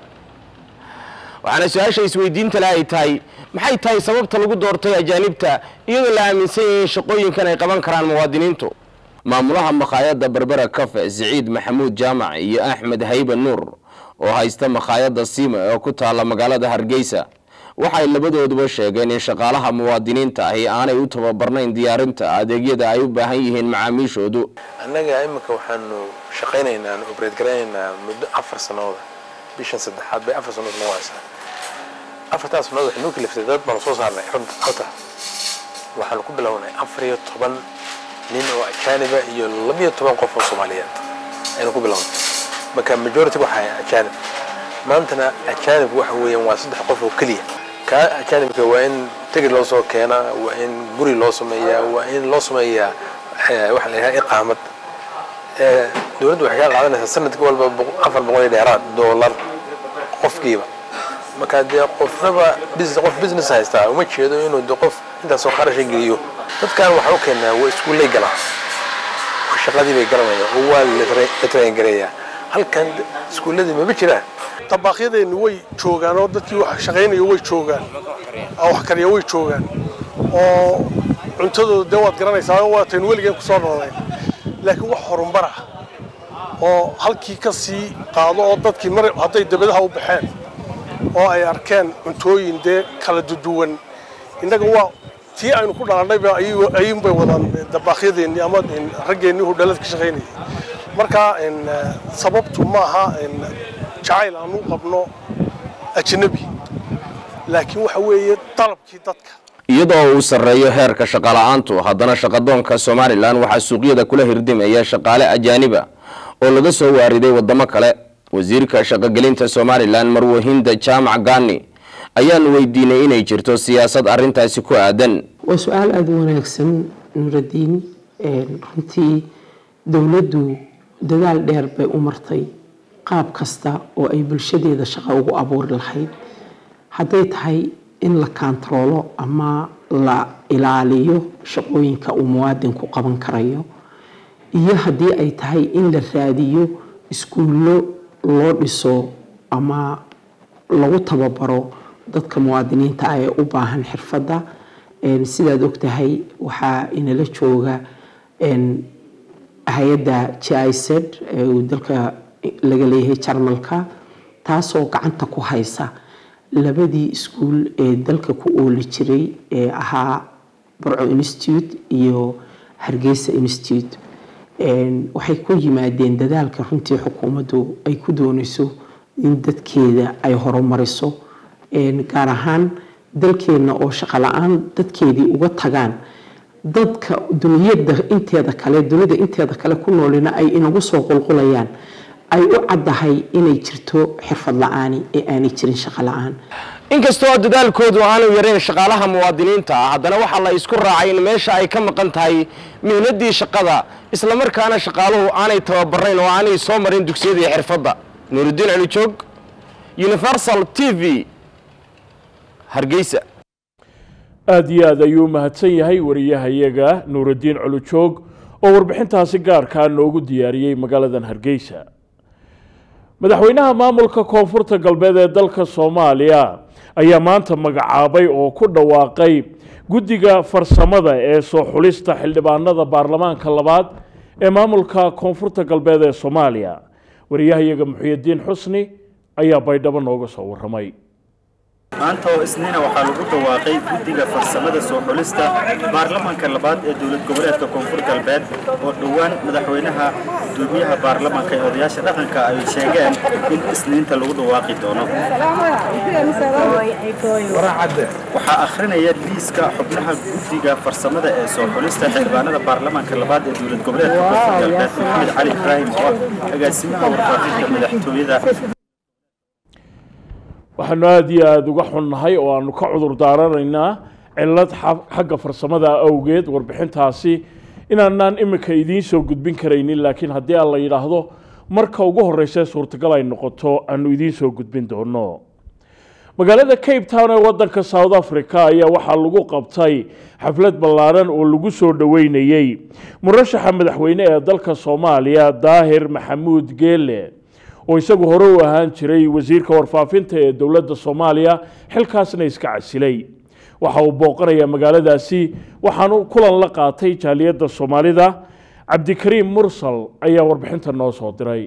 waxaana su-aasha isweydiinta leh ay tahay maxay tahay sababta lagu doortay ajaanibta iyadoo la aaminsan yahay in shaqooyinkan ay qaban karaan muwaadiniintu maamulaha makhaayadda berbera cafe siciid maxamuud jaamac iyo axmed haybe nuur oo haysta makhaayadda siima oo ku taalla magaalada hargeysa waxay labadooduba sheegeen in shaqaalaha muwaadiniinta ahi aanay u tababarnayn diyaarinta adeegyada ay u baahan yihiin macaamiishoodu annaga iminka waxaanu shaqaynaynaa aanu obrate garaynaynaa muddo afar sanooda bishan saddexaad bay afar sanood noo haysaa afartaas sanood waxay noo kaliftay dad baanu soo saarnay runta hota waxaanu ku bilownay afar iyo toban nin oo ajaaniba iyo labiyo toban qof oo soomaaliyeed aynu ku bilownay marka majority waxa ahay ajaanib maantana ajaanib waxa weeyaan waa saddex qof oo keliya kaa ajaanibka waa in tigid loo soo keenaa waa in guri loo sameeyaa waa in loo sameeyaa waxa la yidhaha iqaamad dowladdu waxay kaa qaadanaysaa sanadkii walba afar boqol iyo dheeraad doolar qofkiiba marka dee qofnaba business qof business haystaa uma jeedo inuu de qof intaasoo qarasha geliyo dadkan waxaa u keenaa waa iskuullay galaan shaqadii bay garanayaan oo waa la traingareeyaa halkan iskuulladii mama jiraan dabaqyadeennu way joogaan oo dadkii wax shaqaynaya way joogaan wax kariya way joogaan oo cuntadooda dee waad garanaysaa oo waataynu weligeen ku soo noolayn laakiin wax horumar ah oo halkii ka sii qaado oo dadkii mar hadday dabadaha u baxeen oo ay arkeen cuntooyin dee kala duduwan innaga waa tii aynu ku dhalannayba ayuunbay wadaan dabaqyadeennii ama raggeennii hudhalad ka shaqaynayay marka sababtu maaha jacayl aan u qabno ajnabi laakiin waxa weeye dalabkii dadka iyadoo uu sarreeyo heerka shaqala-aantu haddana shaqadoonka somalilan waxaa suuqyada kula hirdimaya shaqaale ajaaniba oo laga soo waariday wadamo kale wasiirka shaqogelinta somalilan marwahinda jaamac gaani ayaanu weydiinay inay jirto siyaasad arintaasi ku aadan waa su-aal aada u wanaagsan nuuradiin runtii dowladdu dadaal dheer bay u martay qaab kasta oo ay bulshadeeda shaqo ugu abuuri lahayd hadday tahay in la kaantaroolo ama la ilaaliyo shaqooyinka uu muwaadinku qaban karayo iyo haddii ay tahay in la raadiyo iskuullo loo dhiso ama lagu tababaro dadka muwaadiniinta ah ee u baahan xirfadda sidaad ogtahay waxaa inala jooga hay-adda g i z ee uu dalka laga leeyahay jarmalka taasoo gacanta ku haysa labadii iskuul ee dalka ku ooli jiray ee ahaa barco institute iyo hargeysa institute waxay ku yimaadeen dadaalka runtii xukuumaddu ay ku doonayso in dadkeeda ay horumariso gaar ahaan dalkeenna oo shaqo la-aan dadkeedii uga tagaan dadka duniyada inteeda kale dunida inteeda kale ku noolina ay inagu soo qulqulayaan ay u caddahay inay jirto xirfad la-aani ee aanay jirin shaqo la-aan inkastoo dadaalkoodu aanu yarayn shaqaalaha muwaadiniinta ah haddana waxaa la isku raacay in meesha ay ka maqan tahay mihnadii shaqada islamarkaana shaqaaluhu aanay tababarayn oo aanay soo marin dugsiyada iyo xirfadda nuurudiin celijoog universal t v hargeysa aada iyo aad ayuu u mahadsan yahay wariyahayaga nuurudiin culujoog oo warbixintaasi gaarkaa noogu diyaariyey magaaladan hargeysa madaxweynaha maamulka koonfurta galbeed ee dalka soomaaliya ayaa maanta magacaabay oo ku dhawaaqay guddiga farsamada ee soo xulista xildhibaanada baarlamaanka labaad ee maamulka koonfurta galbeed ee soomaaliya wariyahayaga muxuyidiin xusni ayaa baydhabo nooga soo waramay maanta oo isniina waxaa lagu dhawaaqay guddiga farsamada soo xulista baarlamaanka labaad ee dowlad goboleedka koonfur galbeed oo dhowaan madaxweynaha gudoomiyaha baarlamaanka ee odayaasha dhaqanka ay sheegeen in isniinta lagu dhawaaqi doono waxaa akhrinaya liiska xubnaha guddiga farsamada ee soo xulista xildhibaanada baarlamaanka labaad ee dowlad goboleedka koonfur galbeed maxamed cali ibraahim oo ah agaasimaha warfaafinta madaxtooyada waxaanu aada iyo aada uga xunnahay oo aanu ka cudur daaranaynaa cilad xagga farsamada awgeed warbixintaasi inaanaan iminka idiin soo gudbin karaynin laakiin haddii aan la yidhaahdo marka ugu horreysa suurtagal ay noqoto aanu idiin soo gudbin doono magaalada cape town ee waddanka south africa ayaa waxaa lagu qabtay xaflad ballaaran oo lagu soo dhoweynayey murashaxa madaxweyne ee dalka soomaaliya daahir maxamuud geele oo isagu hore u ahaan jiray wasiirka warfaafinta ee dowladda soomaaliya xilkaasna iska casilay waxa uu booqanayaa magaaladaasi waxaanu kulan la qaatay jaaliyadda soomaalida cabdikariim mursal ayaa warbixinta noo soo diray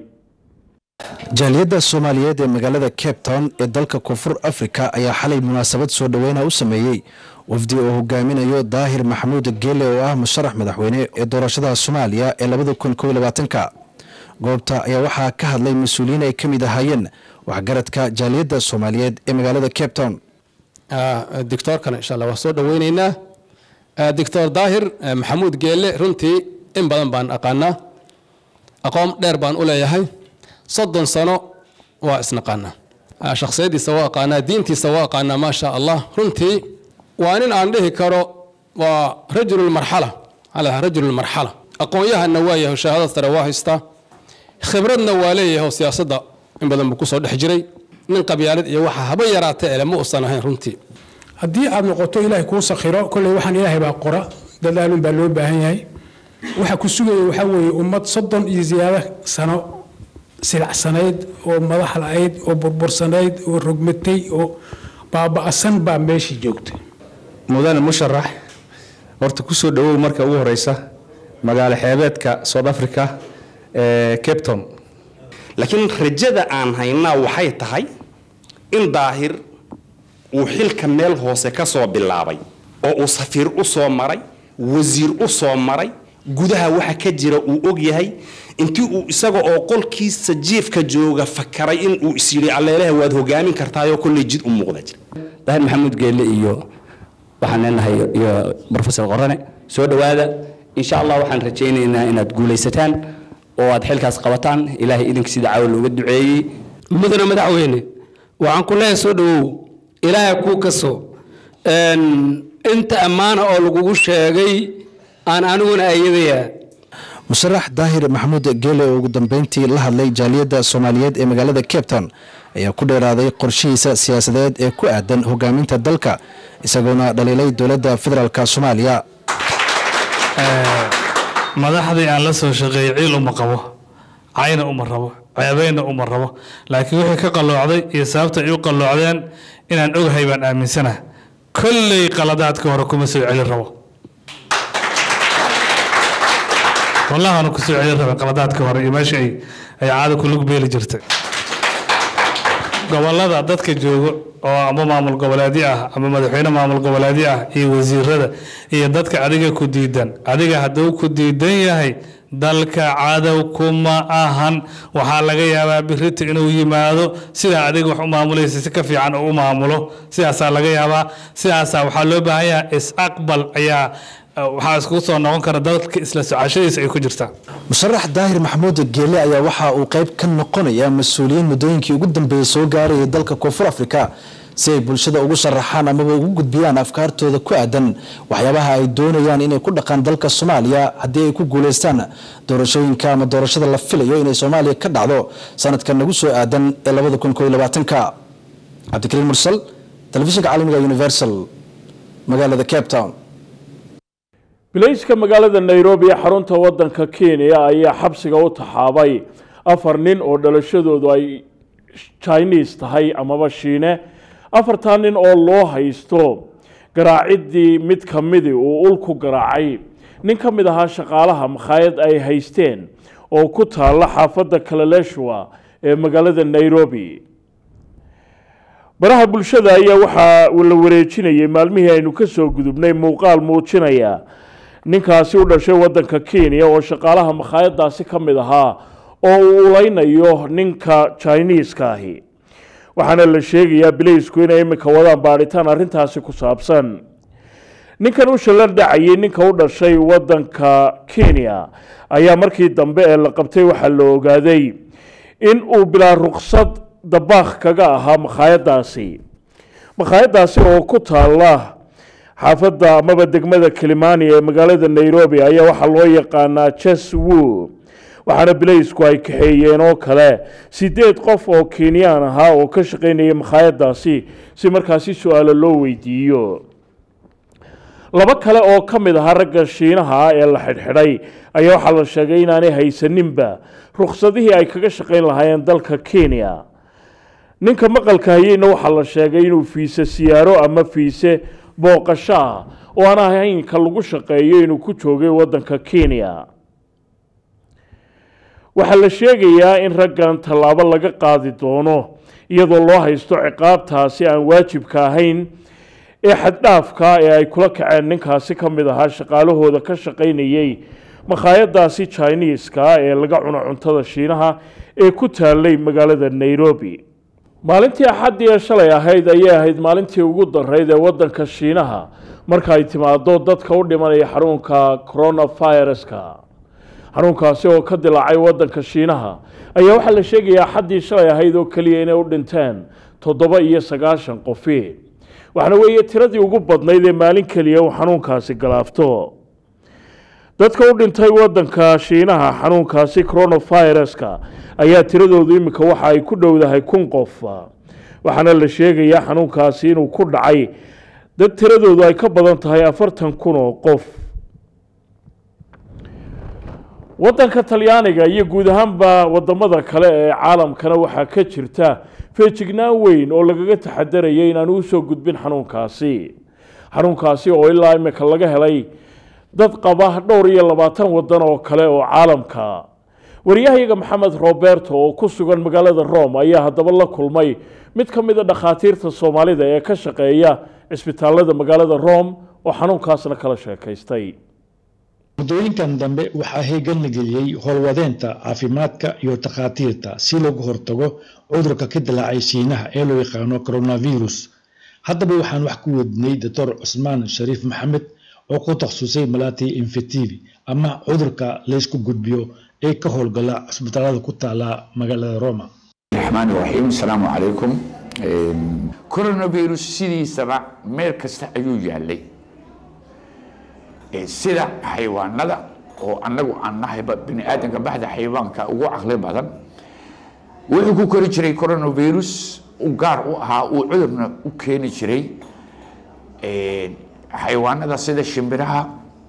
jaaliyadda soomaaliyeed ee magaalada cape town ee dalka koonfur afrika ayaa xalay munaasabad soo dhoweyna u sameeyey wafdi oo hogaaminayo daahir maxamuud geele oo ah musharax madaxweyne ee doorashada soomaaliya ee labada kun kow labaatanka goobta ayaa waxaa ka hadlay mas-uuliyiin ay ka mid ahaayeen waxgaradka jaaliyadda soomaaliyeed ee magaalada cape town doctoorkana insha allah waa soo dhoweyneynaa doctor daahir maxamuud geele runtii in badan baan aqaanaa aqoon dheer baan u leeyahay soddon sano waa isnaqaanaa shakhsiyadiisa waa aqaanaa diintiisa waa aqaanaa maasha allah runtii waa nin aan dhihi karo waa rajululmarxala ala rajululmarxala aqoon-yahanna waa yahay shahaadad sare waa haystaa khibradna waa leeyahay oo siyaasadda in badan buu kusoo dhex jiray nin qabyaalad iyo waxa haba yaraatee ele ma uusan ahayn runtii haddii aad noqoto ilaahay kuu sakhiro kolley waxaan ilaahay baa qora dadaalun baa loo baahan yahay waxa ku sugaya waxaa weeye ummad soddon iyo ziyaado sano silacsanayd oo madax la-ayd oo burbursanayd oo rogmatay oo baaba'san baa meeshii joogtay mudane musharax horta kusoo dhawow marka ugu horeysa magaalo xeebeedka south africa ee cape town laakiin rajada aan haynaa waxay tahay in daahir uu xilka meel hoose ka soo bilaabay oo uu safiir u soo maray wasiir u soo maray gudaha waxa ka jira uu og yahay intii uu isaga oo qolkiisa jiifka jooga fakaray in uu is yidhi alleelaha waad hogaamin kartaayoo kolley jid u muuqda jira daahir maxamuud geelle iyo waxaan leenahay iyo professor qorane soo dhowaada insha allah waxaan rajaynaynaa inaad guulaysataan oo aad xilkaas qabataan ilaahay idinka sida caawa looga duceeyey mudane madaxweyne waxaan ku leeyahay soo dhawow ilaahay kuu kaso inta ammaana oo lagugu sheegay aan aniguna ayadayaa musharax daahir maxamuud geele oo ugu dambeyntii la hadlay jaaliyadda soomaaliyeed ee magaalada cape town ayaa ku dheeraaday qorshihiisa siyaasadeed ee ku aadan hogaaminta dalka isagoona dhaliilay dowladda federaalk soomaaliya madaxdii aan la soo shaqeeyey ciil uma qabo cayna uma rabo ceebeyna uma rabo laakiin wixii ka qalloocday iyo sababta ay u qalloocdeen inaan ogahay baan aaminsana kolley qaladaadka hore kuma soo celin rabo wallahi aanu kusoo celin rabin qaladaadka hore iyo meesha ay ay caada ku lug beeli jirtay gobolada dadka joogo oo ama maamul goboleedyo ah ama madaxweyne maamul goboleedyo ah iyo wasiirada iyo dadka adiga ku diidan adiga hadduu ku diidan yahay dalka cadow kuma ahan waxaa laga yaabaa birita inuu yimaado sidaa adiga wax u maamulaysa si ka fiican uu u maamulo sidaasaa laga yaabaa sidaasaa waxaa loo baahan yahay is-aqbal ayaa waxaa iskugu soo noqon kara dadka isla socashadiisa ay ku jirtaa musharax daahir maxamuud geele ayaa waxa uu qayb ka noqonaya mas-uuliyiin muddooyinkii ugu dambeeyey soo gaarayay dalka koonfur afrika si ay bulshada ugu sharaxaan amaba ugu gudbiyaan afkaartooda ku aadan waxyaabaha ay doonayaan inay ku dhaqaan dalka soomaaliya haddii ay ku guulaystaan doorashooyinka ama doorashada la filayo inay soomaaliya ka dhacdo sanadkan nagu soo aadan ee labada kun koo iyo labaatanka cabdikariim mursal telefishinka caalamiga universal magaalada cape town bilayska magaalada nairobi ee xarunta waddanka kenya ayaa xabsiga u taxaabay afar nin oo dhalashadoodu ay chinese tahay amaba shiine afartaa nin oo loo haysto garaaciddii mid ka midi uu ulku garaacay nin ka mid ahaa shaqaalaha makhaayad ay haysteen oo ku taalla xaafadda kalaleshwa ee magaalada nairobi baraha bulshada ayaa waxaa la wareejinayay maalmihii aynu ka soo gudubnay muuqaal muujinaya ninkaasi u dhashay waddanka kenya oo shaqaalaha makhaayadaasi ka mid ahaa oo uu uleynayo ninka jiniiska ahi waxaana la sheegayaa bileysku inay iminka wadaan baadhitaan arrintaasi ku saabsan ninkan u shallan dhacayay ninka u dhashay waddanka kenya ayaa markii dambe ee la qabtay waxaa la ogaaday in uu bilaa ruqsad dabaakh kaga ahaa makhaayadaasi makhaayadaasi oo ku taala xaafadda amaba degmada kilimani ee magaalada nairobi ayaa waxaa loo yaqaanaa jeswo waxaana bileysku ay kaxeeyeen oo kale sideed qof oo kenyaan ahaa oo ka shaqaynayay makhaayadaasi si markaasi su-aalo loo weydiiyo laba kale oo ka mid ahaa ragga shiinaha ah ee la xidhxidhay ayaa waxaa la sheegay inaanay haysaninba ruqsadihii ay kaga shaqayn lahaayeen dalka kenya ninka maqalka hayeyna waxaa la sheegay inuu fiise siyaaro ama fiise booqasho ah oo aan ahaynka lagu shaqeeyo inuu ku joogay waddanka kenya waxaa la sheegayaa in raggan tallaabo laga qaadi doono iyadoo loo haysto ciqaabtaasi aan waajibka ahayn ee xaddhaafka ee ay kula kaceen ninkaasi ka mid ahaa shaqaalahooda ka shaqaynayay makhaayadaasi jiniiska ee laga cuno cuntada shiinaha ee ku taalay magaalada nairobi maalintii axaddii ee shalay ahayd ayay ahayd maalintii ugu darayd ee waddanka shiinaha marka ay timaado dadka u dhimanaya xanuunka coronaviruska xanuunkaasi oo ka dilaacay waddanka shiinaha ayaa waxaa la sheegayaa axaddii shalay ahayd oo keliya inay u dhinteen toddoba iyo sagaashan qofi waxaana weeye tiradii ugu badnayd ee maalin keliya uu xanuunkaasi galaafto dadka u dhintay waddanka shiinaha xanuunkaasi coronaviruska ayaa tiradoodu iminka waxa ay ku dhowdahay kun qof waxaana la sheegayaa xanuunkaasi inuu ku dhacay dad tiradoodu ay ka badan tahay afartan kun oo qof waddanka talyaaniga iyo guud ahaanba wadamada kale ee caalamkana waxaa ka jirta feejignaan weyn oo lagaga taxadarayay inaanu usoo gudbin xanuunkaasi xanuunkaasi oo ilaa imika laga helay dad qaba dhowr iyo labaatan wadan oo kale oo caalamka wariyahayaga maxamed roberto oo ku sugan magaalada rome ayaa haddaba la kulmay mid ka mid a dhakhaatiirta soomaalida ee ka shaqeeya cisbitaalada magaalada rome oo xanuunkaasna kala sheekaystay muddooyinkan dambe waxaa heegan la geliyey howlwadeenta caafimaadka iyo takhaatiirta si looga hortago cudurka ka dilaacay shiinaha ee loo yaqaano coronavirus haddaba waxaan wax ku wadnay doctor cusmaan shariif maxamed oo ku takhasusay malati infectivi ama cudurka laysku gudbiyo ee ka howlgala cisbitaalada ku taala magaalada roma الرحمن الرحيم السلام عليكم كورونا فيروس سيدي سبع ميل كستا أيو يالي سيدا حيوان ندا oo annagu aan nahayba bini aadanka baxda xayawaanka ugu caqli badan wuxuu ku kori jiray coronavirus u gaar u ahaa uu cudurna u keeni jiray xayawaanada sida shimbiraha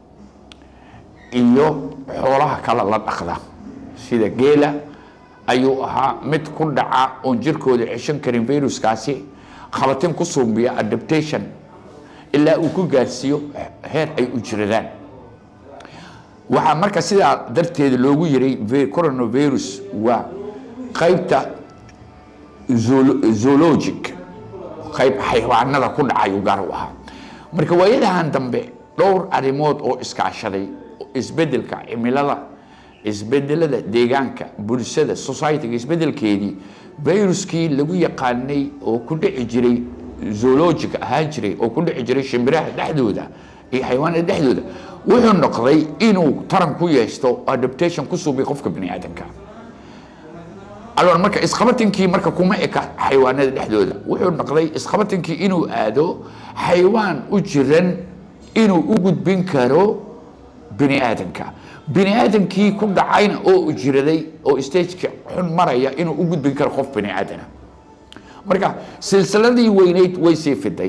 iyo xoolaha kale la dhaqda sida geela ayuu ahaa mid ku dhaca oon jirkooda ceshan karin viruskaasi qabatin ku suubiya adaptation ilaa uu ku gaarsiiyo heer ay u jiradaan waxaa marka sidaa darteeda loogu yiray coronavirus waa qaybta zoologic qayb xayawaanada ku dhacayuu gaar u ahaa marka waayadahan dambe dhowr arrimood oo iskaashaday isbedelka cimilada isbedelada deegaanka bulshada societyga isbedelkeedii viruskii lagu yaqaanay oo ku dhici jiray zoologic ahaan jiray oo ku dhici jiray shimbiraha dhexdooda iyo xayawaanada dhexdooda wuxuu noqday inuu taran ku yeeshto adaptation ku suubiy qofka bini aadanka alwan marka isqabatinkii marka kuma eka xayawaanada dhexdooda wuxuu noqday isqabatinkii inuu aado xayawaan u jiran inuu u gudbin karo bini aadanka bini aadankii ku dhacayna oo jiraday oo stageka xun maraya inuu u gudbin karo qof bini aadana marka silsiladii weyneyd way sii fiday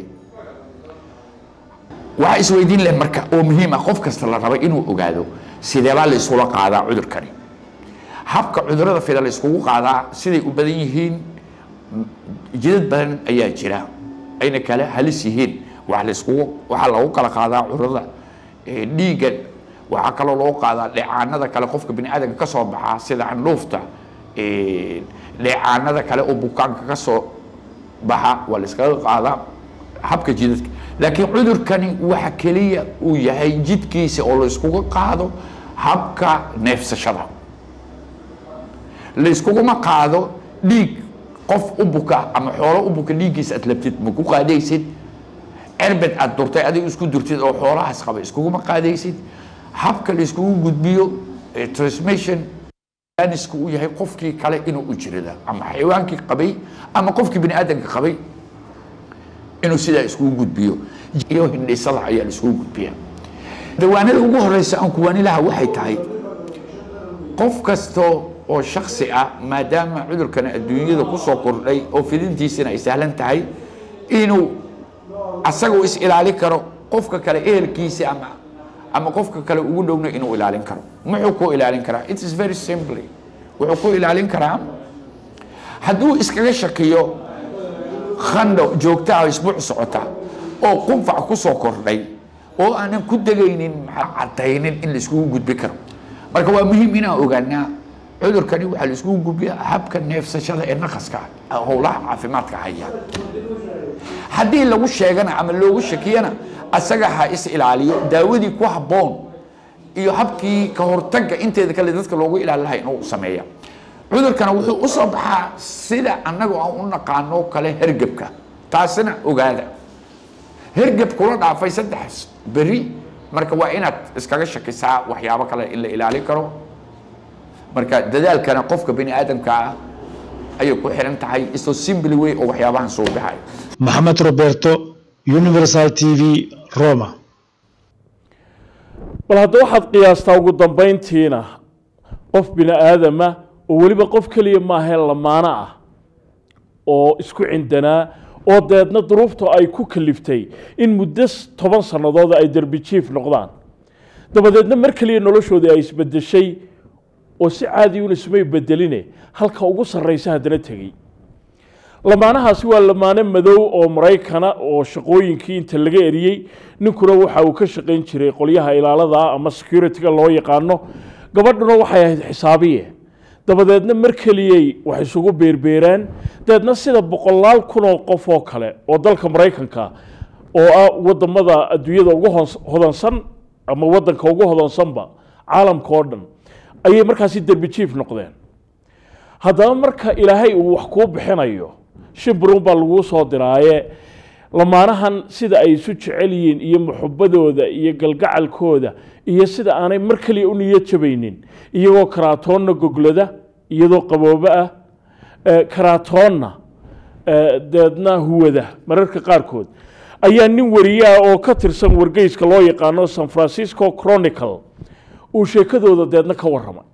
waxaa isweydiin leh marka oo muhiim ah qof kasta la raba inuu ogaado sideebaa la isula qaadaa cudurkani habka cudurada fida la iskugu qaadaa siday u badan yihiin jidad badan ayaa jira ayna kale halis yihiin waxaa la iskugu waxaa lagu kala qaadaa cudurada dhiigga waxaa kaloo loo qaadaa dheecaanada kale qofka bini aadamka ka soo baxaa sida candhuufta dheecaanada kale oo bukaanka ka soo baxa waa la iskaga qaadaa habka jidadka laakiin cudurkani waxa keliya uu yahay jidkiisa oo la iskuga qaado habka neefsashada la iskuguma qaado dhiig qof u buka ama xoolo u buka dhiiggiisa aad labtid ma ku qaadaysid cerbed aad durtay adiga isku durtid oo xoolahaas qaba iskuguma qaadaysid habka la iskugu gudbiyo ee transmission anisku uu yahay qofkii kale inuu u jirida ama xayawaankii qabay ama qofkii bini aadamka qabay inuu sidaa iskugu gudbiyo iyo hindhisada ayaa la iskugu gudbiya dawaanada ugu horeysa aan kuwaanilaha waxay tahay qof kasto oo shaksi ah maadaama cudurkan adduunyada kusoo kordhay oo fidintiisina ay sahlan tahay inuu asagu is ilaalin karo qofka kale ehelkiisa ama ama qofka kale ugu dhowna inuu ilaalin karo muxuu ku ilaalin karaa it is very simply wuxuu ku ilaalin karaa hadduu iskaga shakiyo khandho joogta ah isbuuc socota oo qunfac kusoo kordhay oo aanan ku degaynin cadaynin in la iskugu gudbi karo marka waa muhiim inaan ogaanaa cudurkani waxaa la iskugu gudbiyaa habka neefsashada ee naqaska howlaha caafimaadka haya haddii lagu sheegana ama loogu shakiyana asaga ha is ilaaliyo daawadii ku habboon iyo habkii ka hortagga inteeda kale dadka loogu ilaali lahay inuu sameeya cudurkana wuxuu u soo baxaa sida annagu aan u naqaano kale hergebka taasina ogaada hergeb kula dhaafay saddex beri marka waa inaad iskaga shakisaa waxyaabo kale in la ilaalin karo marka dadaalkana qofka bini aadamka ah ayay ku xiran tahay isoo simply way oo waxyaabahan soo baxay maxamed roberto universal t v roma bal hadda waxaad qiyaastaa ugu dambayntiina qof bini aadama oo weliba qof keliya maahee lamaano ah oo isku cindanaa oo deedna duruufta ay ku kaliftay in muddo toban sannadood ay derbi jiif noqdaan dabadeedna mar keliya noloshoodii ay isbedeshay oo si caadi un ismay bedeline halka ugu sarraysa haddana tegey lamaanahaasi waa lamaane madow oo maraykana oo shaqooyinkii inta laga eriyey ninkuna waxa uu ka shaqayn jiray qolyaha ilaalada ama security-ga loo yaqaano gabadhuna waxay ahayd xisaabiye dabadeedna mar keliyey wax isugu beerbeeraan dabeedna sida boqolaal kun oo qof oo kale oo dalka maraykanka oo ah wadamada adduunyada ugu hodansan ama wadanka ugu hodansanba caalamka oo dhan ayay markaasi derbi jiif noqdeen haddaba marka ilaahay uu wax kuu bixinayo shimbrun baa laguu soo diraaye lamaanahan sida ay isu jecel yihiin iyo muxubadooda iyo galgacalkooda iyo sida aanay mar kaliya u niyad jabaynin iyagoo karaatoonna goglada iyadoo qaboobo ah karaatoonna deedna huwada mararka qaarkood ayaa nin wariyaha oo ka tirsan wargeyska loo yaqaano san francisco chronicle uu sheekadooda deedna ka warramay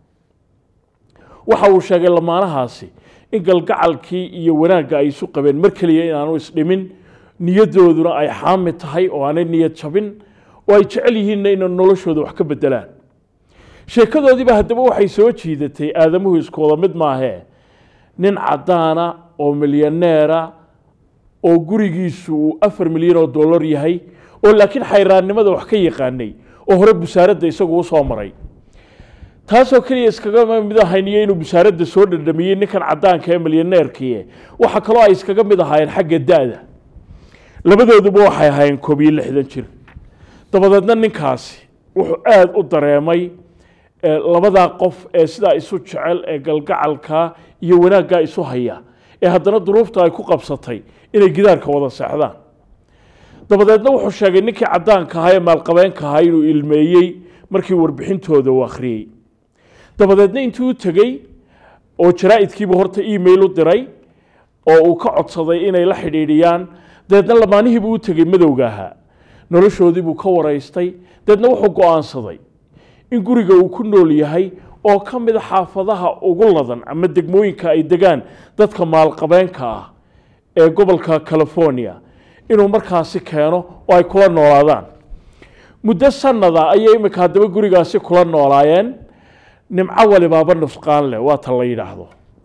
waxa uu sheegay lamaanahaasi in galgacalkii iyo wanaagga ay isu qabeen mar keliya inaanu isdhimin niyadooduna ay xaami tahay oo aanay niyad jabin oo ay jecel yihiinna inay noloshooda wax ka bedelaan sheekadoodiiba haddaba waxay soo jiidatay aadamuhu isku wada mid maahee nin caddaana oo milyaneera oo gurigiisu uu afar milyan oo dollar yahay oo laakiin xayraannimada wax ka yaqaanay oo hore busaaradda isagu u soo maray taasoo keliya iskaga mid ahayniyo inuu busaaradda soo dhadhamiyey ninkan caddaanka ee milyaneerkii waxa kaloo ay iskaga mid ahaayeen xagga da-da labadooduba waxay ahaayeen koob iyo lixdan jir dabadeedna ninkaasi wuxuu aada u dareemay labadaa qof ee sidaa isu jecel ee galgacalka iyo wanaaggaa isu haya ee haddana duruufta ay ku qabsatay inay gidaarka wada seexdaan dabadeedna wuxuu sheegay ninkii caddaanka ahaa ee maalqabeenka ahaa inuu ilmeeyey markii warbixintooda uu akhriyey dabadeedna intuu u tegey oo jaraa'idkiibu horta email u diray oo uu ka codsaday inay la xidhiidhiyaan dabeedna lamaanihiibuu u tegey madowga ahaa noloshoodiibuu ka waraystay dabeedna wuxuu go'aansaday in guriga uu ku nool yahay oo ka mid a xaafadaha ugu ladan ama degmooyinka ay degaan dadka maalqabeenka ah ee gobolka california inuu markaasi keeno oo ay kula noolaadaan muddo sanada ayay imika haddaba gurigaasi kula noolaayeen nimco walibaaba nusqaan leh waa ta la yidhaahdo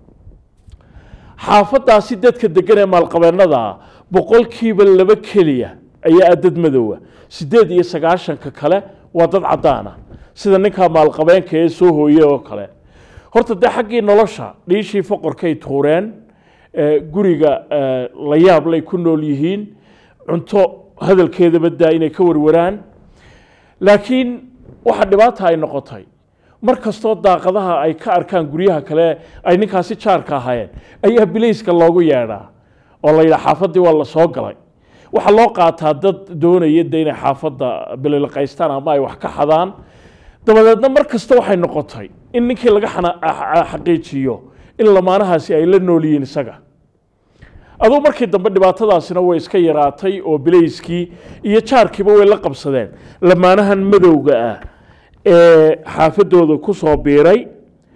xaafadaasi dadka degan ee maalqabeennada ah boqolkiiba laba keliya ayaa ah dad madowa siddeed iyo sagaashanka kale waa dad caddaana sida ninkaa maalqabeenka ee soo hooye oo kale horta dee xaggii nolosha dhiishii foqorkay tuureen eh, guriga eh, la yaab lay ku nool yihiin cunto hadalkeedaba daa inay ka warwaraan laakiin waxa dhibaata ay noqotay mar kastoo daaqadaha ay ka arkaan guryaha kale ay ninkaasi jaarka ahaayeen ayaa bilayska loogu yeedhaa oo la yidhaha xaafaddii waa la soo galay waxaa loo qaataa dad doonaya de inay xaafadda bililiqaystaan ama ay wax ka xadaan dabadeedna mar kasta waxay noqotay in ninkii laga xana- a- xaqiijiyo in lamaanahaasi ay la nool yihiin isaga aduu markii dambe dhibaatadaasina way iska yaraatay oo bilayskii iyo jaarkiiba way la qabsadeen lamaanahan madowga ah ee xaafadooda ku soo biiray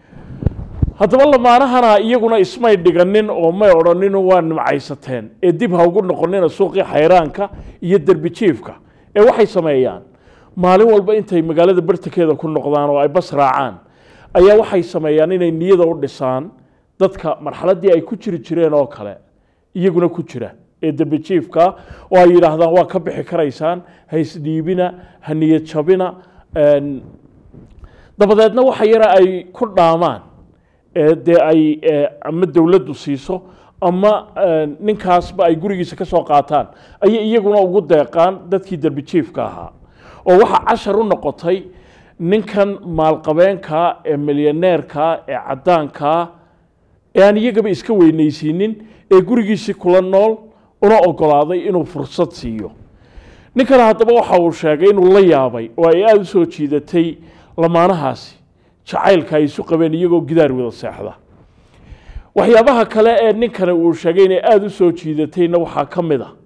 haddaba lamaanahana iyaguna ismay dhiganin oo may odhanin waa nimcaysateen ee dib ha ugu noqonina suuqii xayraanka iyo derbi jiifka ee waxay sameeyaan maalin walba intay magaalada bartankeeda ku noqdaan oo ay bas raacaan ayaa waxay sameeyaan inay niyada u dhisaan dadka marxaladdii ay ku jiri jireen oo kale iyaguna ku jira ee derbi jiifka oo ay yidhaahdaan waa ka bixi karaysaan ha isdhiibina ha niyad jabina een, dabadeedna waxa yara ay ku dhaamaan ee dee ay ee, ama dowladdu siiso ama ee, ninkaasba ay gurigiisa ka soo qaataan ayay iyaguna ugu deeqaan dadkii derbi jiifka ahaa oo waxa cashar u noqotay ninkan maalqabeenka ee milyaneerka ee caddaanka ee aan iyagaba iska weynaysiinin ee gurigiisii kula nool una ogolaaday inuu fursad siiyo ninkan haddaba waxa uu sheegay inuu la yaabay oo ay aada u soo jiidatay lamaanahaasi jacaylka ay isu qabeen iyagoo gidaar wada seexda waxyaabaha kale ee ninkani uu sheegay inay aada u soo jiidatayna waxaa ka mid a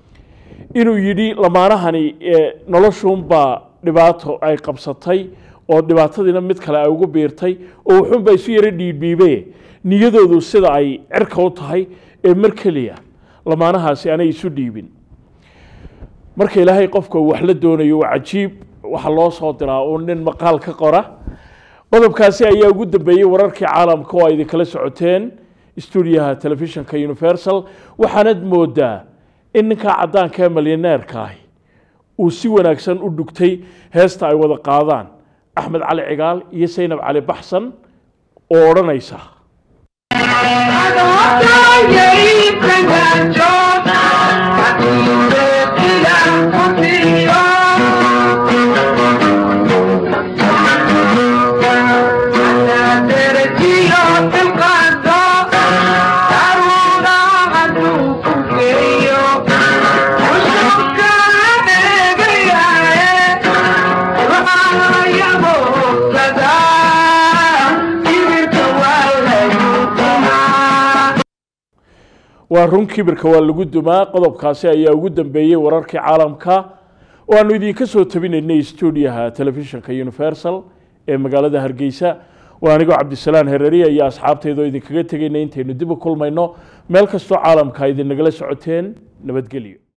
inuu yidhi lamaanahani ee noloshuunbaa dhibaato ay qabsatay oo dhibaatadiina mid kale ay ugu biirtay oo wuxuunbaa isu yaro dhiidhiibe niyadoodu sida ay cirka u tahay ee mar keliya lamaanahaasi aanay isu dhiibin marka ilaahay qofka uu wax la doonayo waa cajiib waxa loo soo diraa uu nin maqaal ka qora qodobkaasi ayaa ugu dambeeyey wararkii caalamka oo ay idinkala socoteen stuudiyaha telefishinka universal waxaanad moodaa in ninkaa caddaanka ee milyaneerka ahi uu si wanaagsan u dhugtay heesta ay wada qaadaan axmed cali cigaal iyo saynab cali baxsan oo odhanaysa waa run kibirka waa lagu dumaa qodobkaasi ayaa ugu dambeeyey wararkii caalamka oo aanu idinka soo tabinaynay stuudiyaha telefishinka universal ee magaalada hargeysa waa anigoo cabdisalaan hereriya iyo asxaabteedoo idinkaga tegayna intaynu dib u kulmayno meel kastoo caalamka idinagala socoteen nabadgelyo